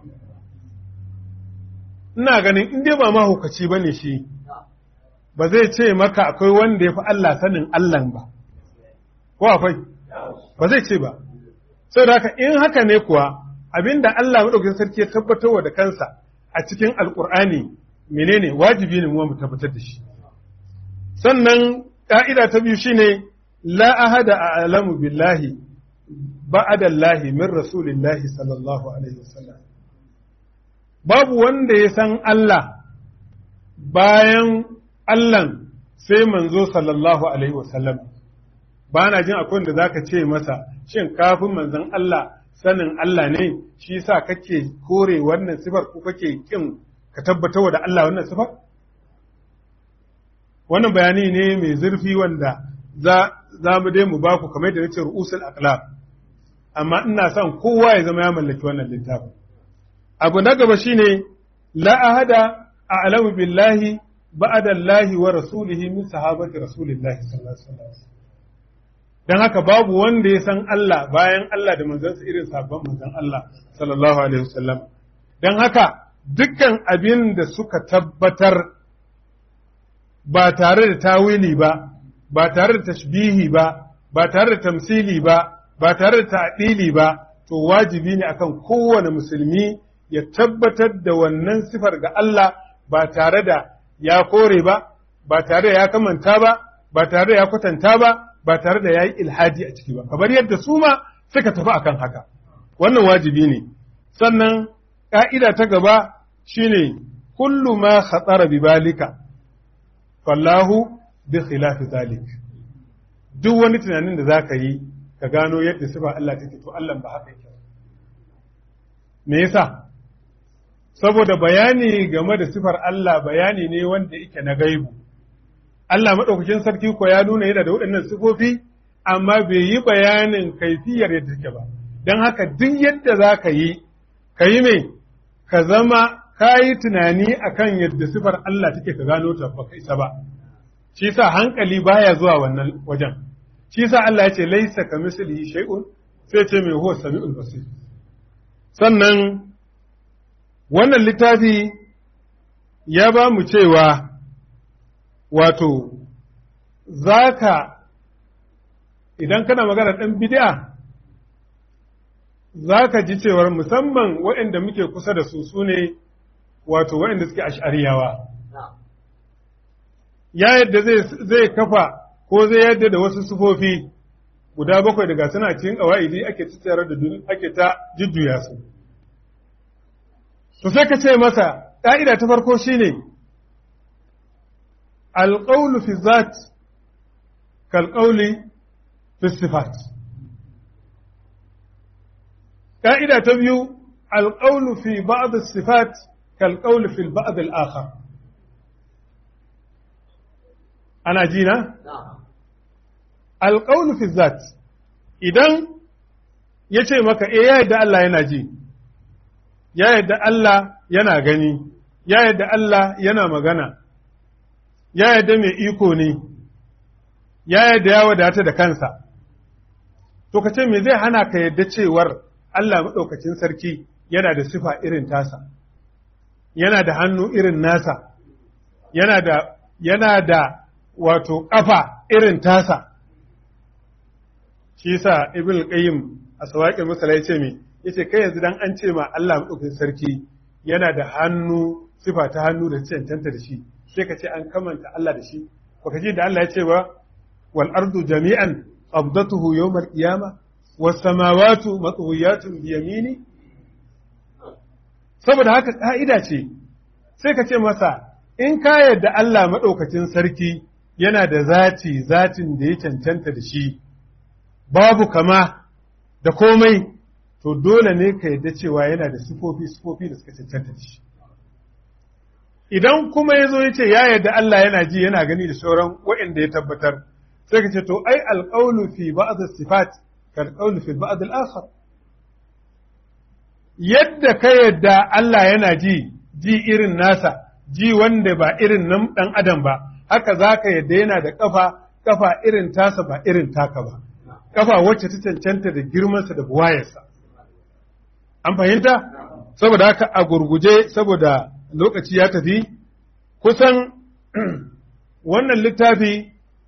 Ina ganin in dai ba mahaukaci ba ne shi, ba zai ce maka akwai wanda ya fi Allah sanin Allah ba. Ko akwai? Ba zai ce ba. sai da in haka ne kuwa abinda Allah maɗaukakin sarki ya tabbatarwa da kansa a cikin alƙur'ani menene wajibi ne mu tabbatar da shi sannan ƙa'ida ta biyu shine la ahada a'lamu billahi ba'da Allahi min rasulillahi sallallahu alaihi wasallam babu wanda ya san Allah bayan Allah sai manzo sallallahu alaihi wasallam ba na jin akwai da zaka ce masa shin kafin manzon Allah sanin Allah ne shi yasa kake kore wannan sifar ko kake kin ka tabbatar da Allah wannan sifar wannan bayani ne mai zurfi wanda za za mu dai mu baku kamar da nace ru'usul aqlab amma ina son kowa ya zama ya mallaki wannan littafin abu na gaba shine la ahada a'lamu billahi ba'da Allah wa rasulihi min sahabati rasulillahi sallallahu alaihi wasallam don haka babu wanda ya san Allah bayan Allah da manzansa irin sabon manzan Allah sallallahu alaihi wasallam don haka dukkan abin da suka tabbatar ba tare da tawili ba ba tare da tashbihi ba ba tare da tamsili ba ba tare da ta'dili ba to wajibi ne akan kowane musulmi ya tabbatar da wannan sifar ga Allah ba tare da ya kore ba ba tare da ya kamanta ba ba tare da ya kwatanta ba ba tare da ya yi ilhadi a ciki ba, kamar yadda su ma suka tafi akan haka. Wannan wajibi ne. Sannan ƙa'ida ta gaba shine kullu ma khatsara bi balika, fallahu bi khilafi zalik. Duk wani tunanin da za ka yi, ka gano yadda sifa Allah take to Allah ba haka yake. Me yasa? Saboda bayani game da sifar Allah bayani ne wanda yake na gaibu. Allah maɗaukakin sarki ko ya nuna yana da waɗannan sifofi, amma bai yi bayanin kaifiyar yadda take ba. Don haka duk yadda za ka yi, ka yi mai, ka zama ka yi tunani a kan yadda sifar Allah take ka gano ta ba ka isa ba. Shi sa hankali baya zuwa wannan wajen. Shi sa Allah ya ce laisa ka misali shay'un sai ce mai huwa sami'ul basir. Sannan wannan littafi ya ba mu cewa wato za ka idan kana magana ɗan bid'a za ka ji cewar musamman waɗanda muke kusa da su su ne wato waɗanda suke ash'ariyawa ya yadda zai kafa ko zai yadda da wasu sufofi guda bakwai daga suna cikin ƙawa'idi ake tattara da ake ta jujjuya su. To sai ka ce masa, ƙa'ida ta farko shi ne, alƙaulu fi zat kalƙauli fi sifat. ƙa'ida ta biyu, alƙaulu fi ba'ad sifat kalƙauli fi ba'ad al'akhar. Ana ji na? Alƙaulu fi zat, idan ya ce maka, e ya yadda Allah yana ji, ya yadda Allah yana gani, ya yadda Allah yana magana, ya yadda mai iko ne, ya yadda ya wadata da kansa. To, ka ce me zai hana ka yadda cewar Allah maɗaukacin sarki yana da sifa irin tasa, yana da hannu irin nasa, yana da, yana da wato ƙafa irin tasa. Shi sa Ibn Qayyim a sawaƙin masala ya ce me, ya ce kai yanzu dan an ce ma Allah maɗaukakin sarki yana da hannu sifa ta hannu da cancanta da shi sai ka ce an kamanta Allah da shi baka ji da Allah ya ce ba wal ardu jami'an qabdatuhu yawm al qiyamah was samawati matwiyatun bi yamini saboda haka ka'ida ce sai ka ce masa in ka yarda Allah maɗaukacin sarki yana da zati zatin da ya cancanta da shi babu kama da komai to dole ne ka yadda cewa yana da sifofi sifofi da suka cancanta da shi idan kuma ya zo ya ce ya yadda Allah yana ji yana gani da sauran waɗanda ya tabbatar sai ka ce to ai alƙaulu fi ba'd sifat kal qawlu fi ba'd al-akhar yadda ka yadda Allah yana ji ji irin nasa ji wanda ba irin nan dan adam ba haka zaka yadda yana da kafa kafa irin tasa ba irin taka ba kafa wacce ta cancanta da girmansa da buwayarsa an fahimta saboda haka a gurguje saboda lokaci ya tafi kusan wannan littafi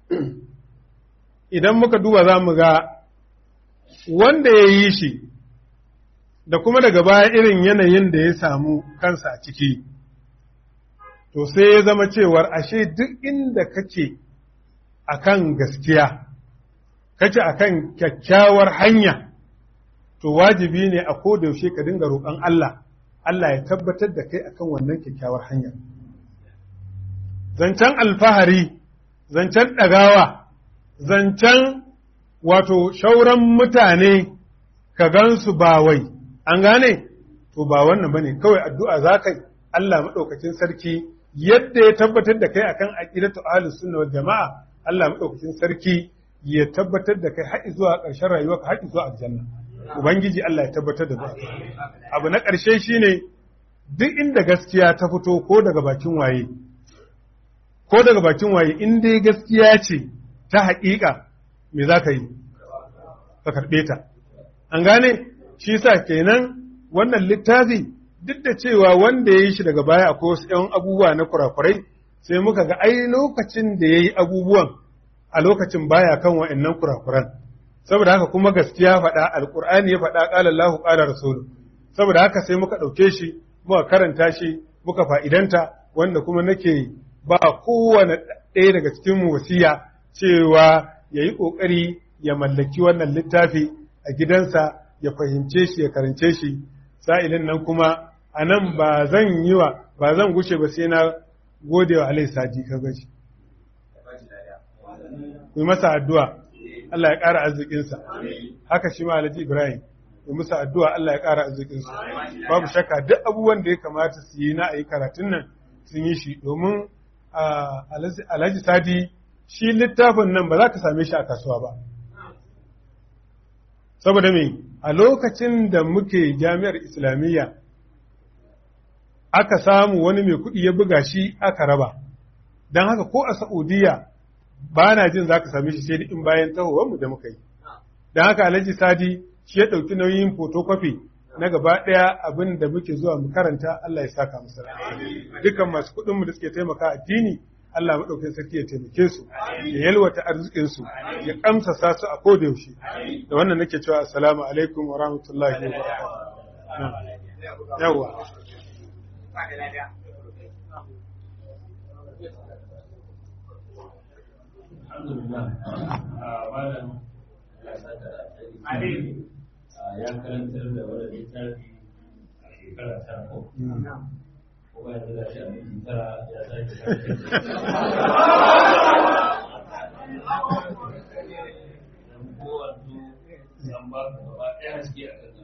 idan muka duba za mu ga wanda ya yi shi da kuma daga baya irin yanayin da ya samu kansa a ciki to sai ya zama cewar ashe duk inda kake akan gaskiya kake akan kyakkyawar hanya to wajibi ne a yaushe ka dinga roƙon Allah Allah ya tabbatar da kai akan wannan kyakkyawar hanya zancen alfahari zancen ɗagawa zancen wato shauran mutane ka gansu ba wai an gane to ba wannan bane kawai addu'a za kai Allah maɗaukacin sarki yadda ya tabbatar da kai akan aqidatu ahlus sunna wal jama'a Allah maɗaukacin sarki ya tabbatar da kai har zuwa ƙarshen rayuwa har zuwa aljanna ubangiji Allah ya tabbatar da kai abu na ƙarshe shine duk inda gaskiya ta fito ko daga bakin waye ko daga bakin waye in dai gaskiya ce ta haƙiƙa me za ka yi ka karɓe ta an gane shi sa kenan wannan littafi duk da cewa wanda ya yi shi daga baya akwai wasu ‘yan abubuwa na kurakurai sai muka ga ai lokacin da ya yi abubuwan a lokacin baya kan wa'annan kurakuran saboda haka kuma gaskiya faɗa alƙur'ani ya faɗa ƙala Allahu ƙala rasulu saboda haka sai muka ɗauke shi muka karanta shi muka fa'idanta wanda kuma nake ba kowane ɗaya daga cikin mu wasiya cewa ya yi ƙoƙari ya mallaki wannan littafi a gidansa ya fahimce shi ya karance shi sa'ilin nan kuma a nan ba zan yi wa ba zan gushe ba sai na gode wa alai sadi ka gaji ku masa addu'a Allah ya ƙara arzikinsa haka shi ma alhaji ibrahim ku masa addu'a Allah ya ƙara arzikinsa babu shakka duk abubuwan da ya kamata su yi na a yi karatun nan sun yi shi domin alhaji sadi shi littafin nan ba za ka same shi a kasuwa ba saboda me a lokacin da muke jami'ar islamiyya aka samu wani mai kuɗi ya buga shi aka raba don haka ko a Saudiya ba na jin za ka same shi sai in bayan mu da muka yi don haka alhaji sadi shi ya ɗauki nauyin photocopy na gaba ɗaya abin da muke zuwa mu karanta Allah ya saka musu dukkan masu kuɗinmu da suke taimaka addini Allah maɗaukin sarki ya taimake su ya yalwata arzikinsu ya kamsasa su a koda yaushe da wannan nake cewa assalamu alaikum wa rahmatullahi wa barakatuh yawa alhamdulillah a malam ya saka da alheri ya karantar da wani littafi a shekara ta ko kuma yanzu da shi a minti tara ya sake karantar kowanne an ba ka gaba ɗaya haske a kan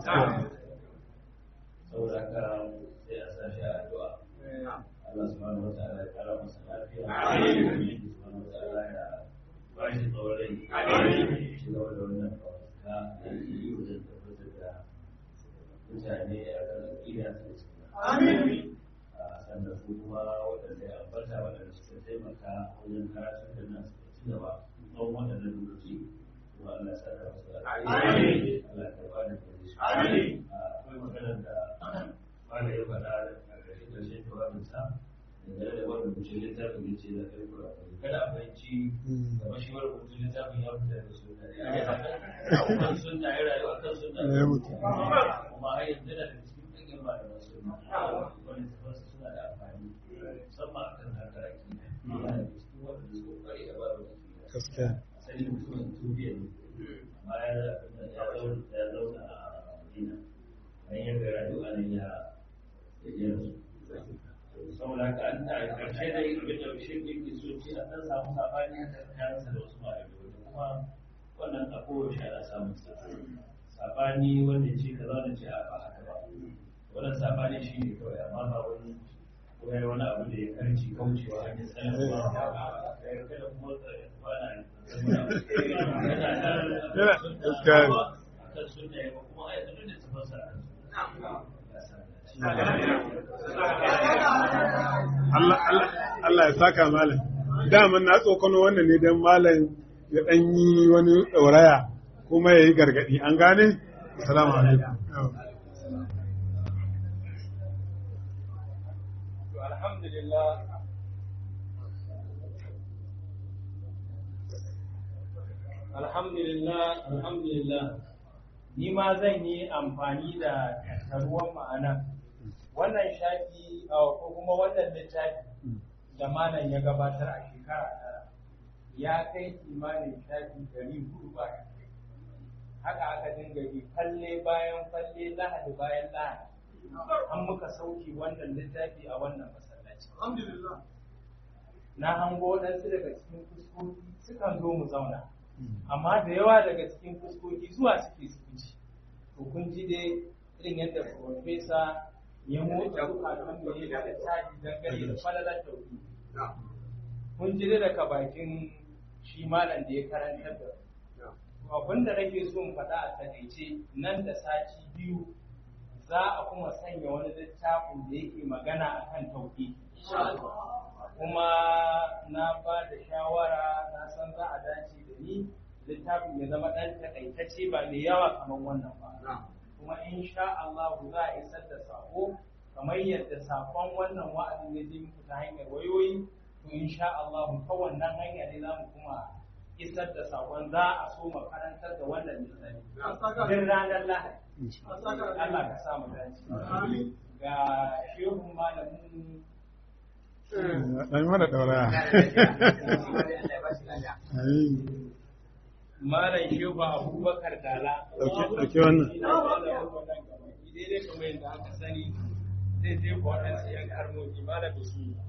saboda ka sai a sa shi a addu'a Allah subhanahu wa ta'ala ya kara masa lafiya Amin subhanahu wa ta'ala ya ba shi tsawon rai Amin shi gaba da wannan kawata da yake yi wajen tabbatar da mutane a kan aƙida ta gaskiya Amin sannan su kuma waɗanda ya ambata waɗanda suka taimaka wajen karatun da nan suka ci gaba tsawon waɗannan lokaci kuma Allah ya saka masu alheri Allah ya karɓa da gare su Amin akwai maganar da wanda ya faɗa a ƙarshen ƙarshen jawabinsa dangane da wani rubuce littafin ya ce da kai kurakuri kada a fahimci da mashi wani rubuce littafin ya fita da sunna kan sunna ya rayu a kan sunna Ya mutu. kuma har yanzu da cikin ɗanyen malaman sunna wani tafarsa suna da amfani musamman a kan harkar akida yana da cikin waɗanda suka kware a babu akida gaskiya asali mutumin tubiya ne amma ya zauna ya zauna a madina bayan ya gara duk anan ya ya rasu saboda haka an ta karshe da yin abin da bishir din ke so ce a ɗan samu sabani haka tsakaninsa da wasu malamai wanda kuma wannan a kowace ana samun sa sabani wanda ce kaza wanda ce a ba haka ba wannan sabani shi ne kawai amma ba wani ko yayi wani abu da ya karci kaucewa hanyar sanarwa ya kada kuma kwana Yana gaskiya ne. akan sunna ya ba kuma ayatun da tafasa Allah Allah- Allah ya saka malam daman na tsokano wannan ne don malam ya ɗan yi wani ɗauraya kuma ya yi gargaɗi an gane? Assalamu alaikum. To alhamdulillah alhamdulillah alhamdulillah ni ma zan yi amfani da tattaruwan ma'ana wannan shafi a ko kuma wannan littafi da malam ya gabatar a shekara tara ya kai kimanin shafi dari hudu ba haka aka dinga bi falle bayan falle lahadi bayan lahadi an muka sauki wannan littafi a wannan masallaci. Na hango waɗansu daga cikin fuskoki sukan zo mu zauna, amma da yawa daga cikin fuskoki zuwa suke su wuce. To kun ji dai irin yadda Profesa ya motsa zukatan mu ya da taji dangane da falalar tauhidi. Kun ji dai daga bakin shi malam da ya karantar da mu. Abin da nake so mu faɗa a takaice nan da sati biyu za a kuma sanya wani littafin da yake magana akan tauhidi kuma na ba da shawara na san za a dace da ni littafin ya zama ɗan takaitacce ba mai yawa kamar wannan ba kuma insha Allah za a isar da sako kamar yadda sakon wannan wa'azin ya je muku ta hanyar wayoyi to insha Allah ta wannan hanya ne za mu kuma isar da sakon za a so makarantar da wannan littafi din ranar Lahadi Allah ka sa mu dace. Ga shehun malamin Ɗan mana ɗauraya. Amin. Malam Shehu Abubakar Dala. Ɗauki- ɗauki wannan. Daidai kamar yadda aka sani zai je ko waɗansu ‘yan karmoki malam bismillah.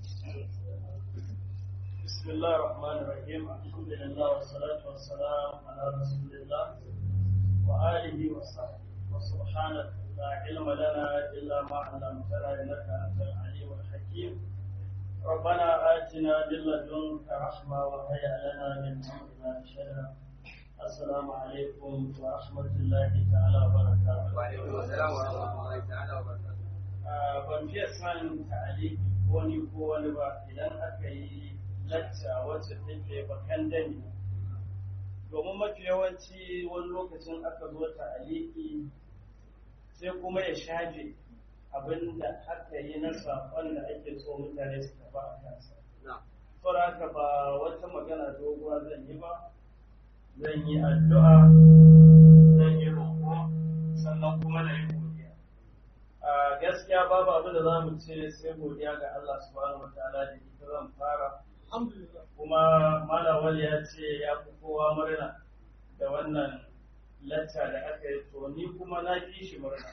بسم الله الرحمن الرحيم الحمد لله والصلاة والسلام على رسول الله وآله وصحبه وسبحانك لا علم لنا إلا ما علمتنا إنك أنت العليم الحكيم ربنا آتنا من لدنك رحمة وهيئ لنا من أمرنا رشدا السلام عليكم ورحمة الله تعالى وبركاته وعليكم السلام ورحمة الله تعالى وبركاته. Ah, ban fiye son ta'aliki ko ni ko wani ba idan aka yi lacca wacce take bakan dani domin mafi yawanci wani lokacin aka zo ta'aliki sai kuma ya shafe abin da aka yi na saƙon da ake so mutane su tafi a kansa نعم. saboda haka ba wata magana doguwa zan yi ba zan yi addu'a zan yi roƙo sannan kuma na yi godiya a gaskiya babu abin da za mu ce sai godiya ga Allah subhanahu wa ta'ala da ita zan fara kuma kuma malawal ya ce ya fi kowa murna da wannan lacca da aka yi to ni kuma na fi shi murna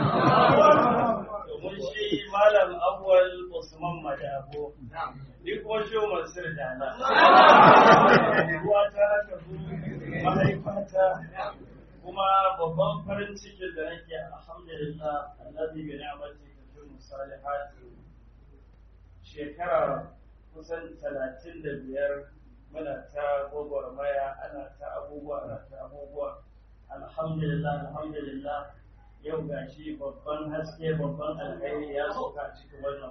domin shi malam awwal usman madabo ni kuma shi mansur dala ruwa ta haka zu mahaifata kuma babban farin cikin da nake alhamdulillah allazi bi ni'mati kathir musalihat shekara kusan talatin da biyar muna ta gwagwarmaya ana ta abubuwa ana ta abubuwa alhamdulillah alhamdulillah yau gashi babban haske babban alkhairi ya sauka a cikin wannan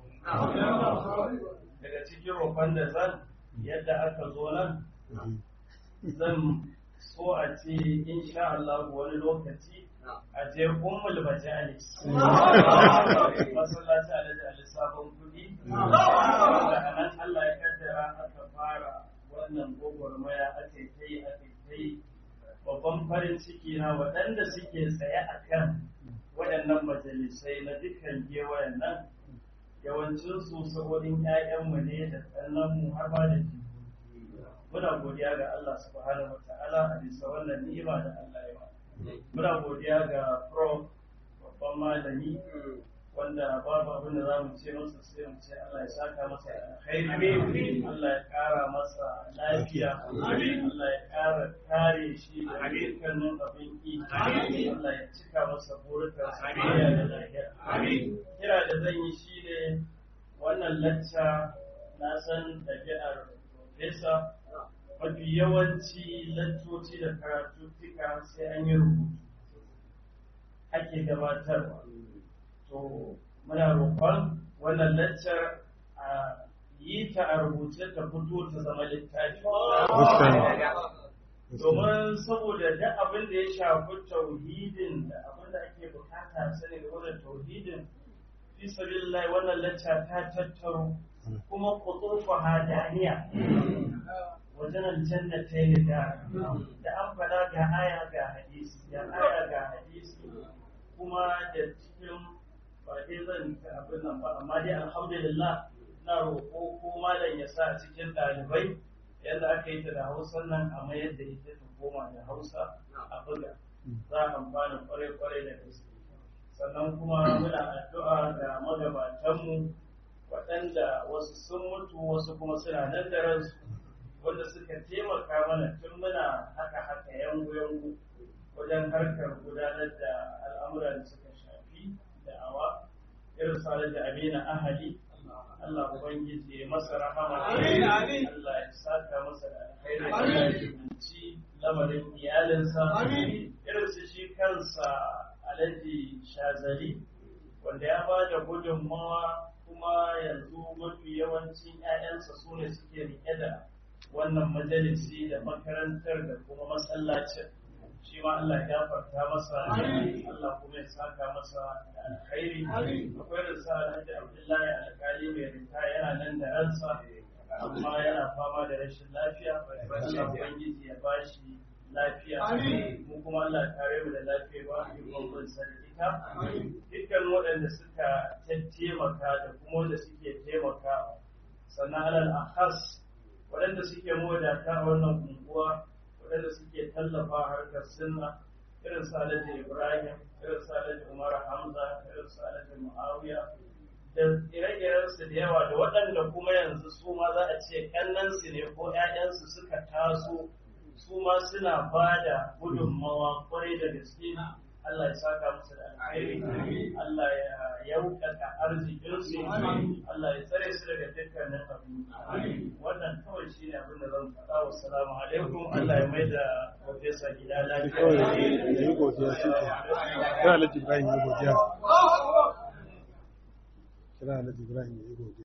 daga cikin roƙon da zan yadda aka zo nan zan so a ce insha Allah wani lokaci a je ummul majalis masallaci alhaji ali sabon kudi da nan Allah ya kaddara aka fara wannan gwagwarmaya aka yi aka yi babban farin ciki na waɗanda suke tsaye a kan waɗannan majalisai na dukkan gewayen nan yawancinsu saboda ‘ya'yanmu ne da ɗannanmu har ma da jikoki muna godiya ga Allah subhanahu wa ta'ala a bisa wannan ni'ima da Allah ya ba muna godiya ga pro babban malami wanda babu abin da za mu ce masa sai mu ce Allah ya saka masa alkhairi Allah ya kara masa lafiya Allah ya kara kare shi da dukkanin abin ki Allah ya cika masa burukan sa da lafiya kira da zan yi shine wannan lacca na san ɗabi'ar profesa mafi yawanci laccoci da karatuttuka sai an yi rubutu ake gabatarwa to muna roƙon wannan laccar a yi ta a rubuce ta fito ta zama littafi domin saboda duk abin da ya shafi tauhidin da abin da ake bukata sani da wannan tauhidin fi sabilillah wannan lacca ta tattaro kuma kutufa hadaniya wajen aljanna ta yi da da an faɗa ga aya ga hadisi ga aya ga hadisi kuma da cikin ba dai zan ta abin nan ba amma dai alhamdulillah na roƙo ko malam ya sa cikin ɗalibai yadda aka yi ta da hausa nan a mayar da ita ta koma da hausa a buga za a amfana kwarai-kwarai da gaske sannan kuma muna addu'a ga magabatanmu waɗanda wasu sun mutu wasu kuma suna nan da ransu wanda suka taimaka mana tun muna haka haka yangu yangu wajen harkar gudanar da al'amuran da suka shafi da'awa irin salar da amina ahali Allah Ubangiji ya masa rahama Allah ya saka masa da alkhairi Allah ya ci lamarin iyalinsa irin su shi kansa Alhaji Shazali wanda ya ba da gudunmawa kuma yanzu mafi yawancin 'ya'yansa su ne suke rike da wannan majalisi da makarantar da kuma masallacin shi ma Allah ya gafarta masa Allah kuma ya saka masa da alkhairi akwai da sa Alhaji Abdullahi alkali mai rinta yana nan da ransa amma yana fama da rashin lafiya Allah ubangiji ya bashi lafiya mu kuma Allah ya kare mu da lafiya ba mu kuma ita dukkan waɗanda suka taimaka da kuma wanda suke taimaka sannan alal akhas waɗanda suke mawadata a wannan unguwa waɗanda suke tallafa harkar sunna irin su alhaji ibrahim irin su alhaji umar hamza irin su alhaji muawiya da ire-irensu da yawa da waɗanda kuma yanzu su ma za a ce ƙannansu ne ko ‘ya'yansu suka taso su ma suna ba da gudunmawa kwarai da gaske Allah ya saka musu da alheri Allah ya yaukaka arzikinsu Allah ya tsare su daga dukkanin abu wannan kawai shi ne abin da zan faɗa wa salamu alaikum Allah ya mai da profesa gida lafiya kawai ya yi godiya shi ke kira alhaji ibrahim ya godiya kira alhaji ibrahim ya yi godiya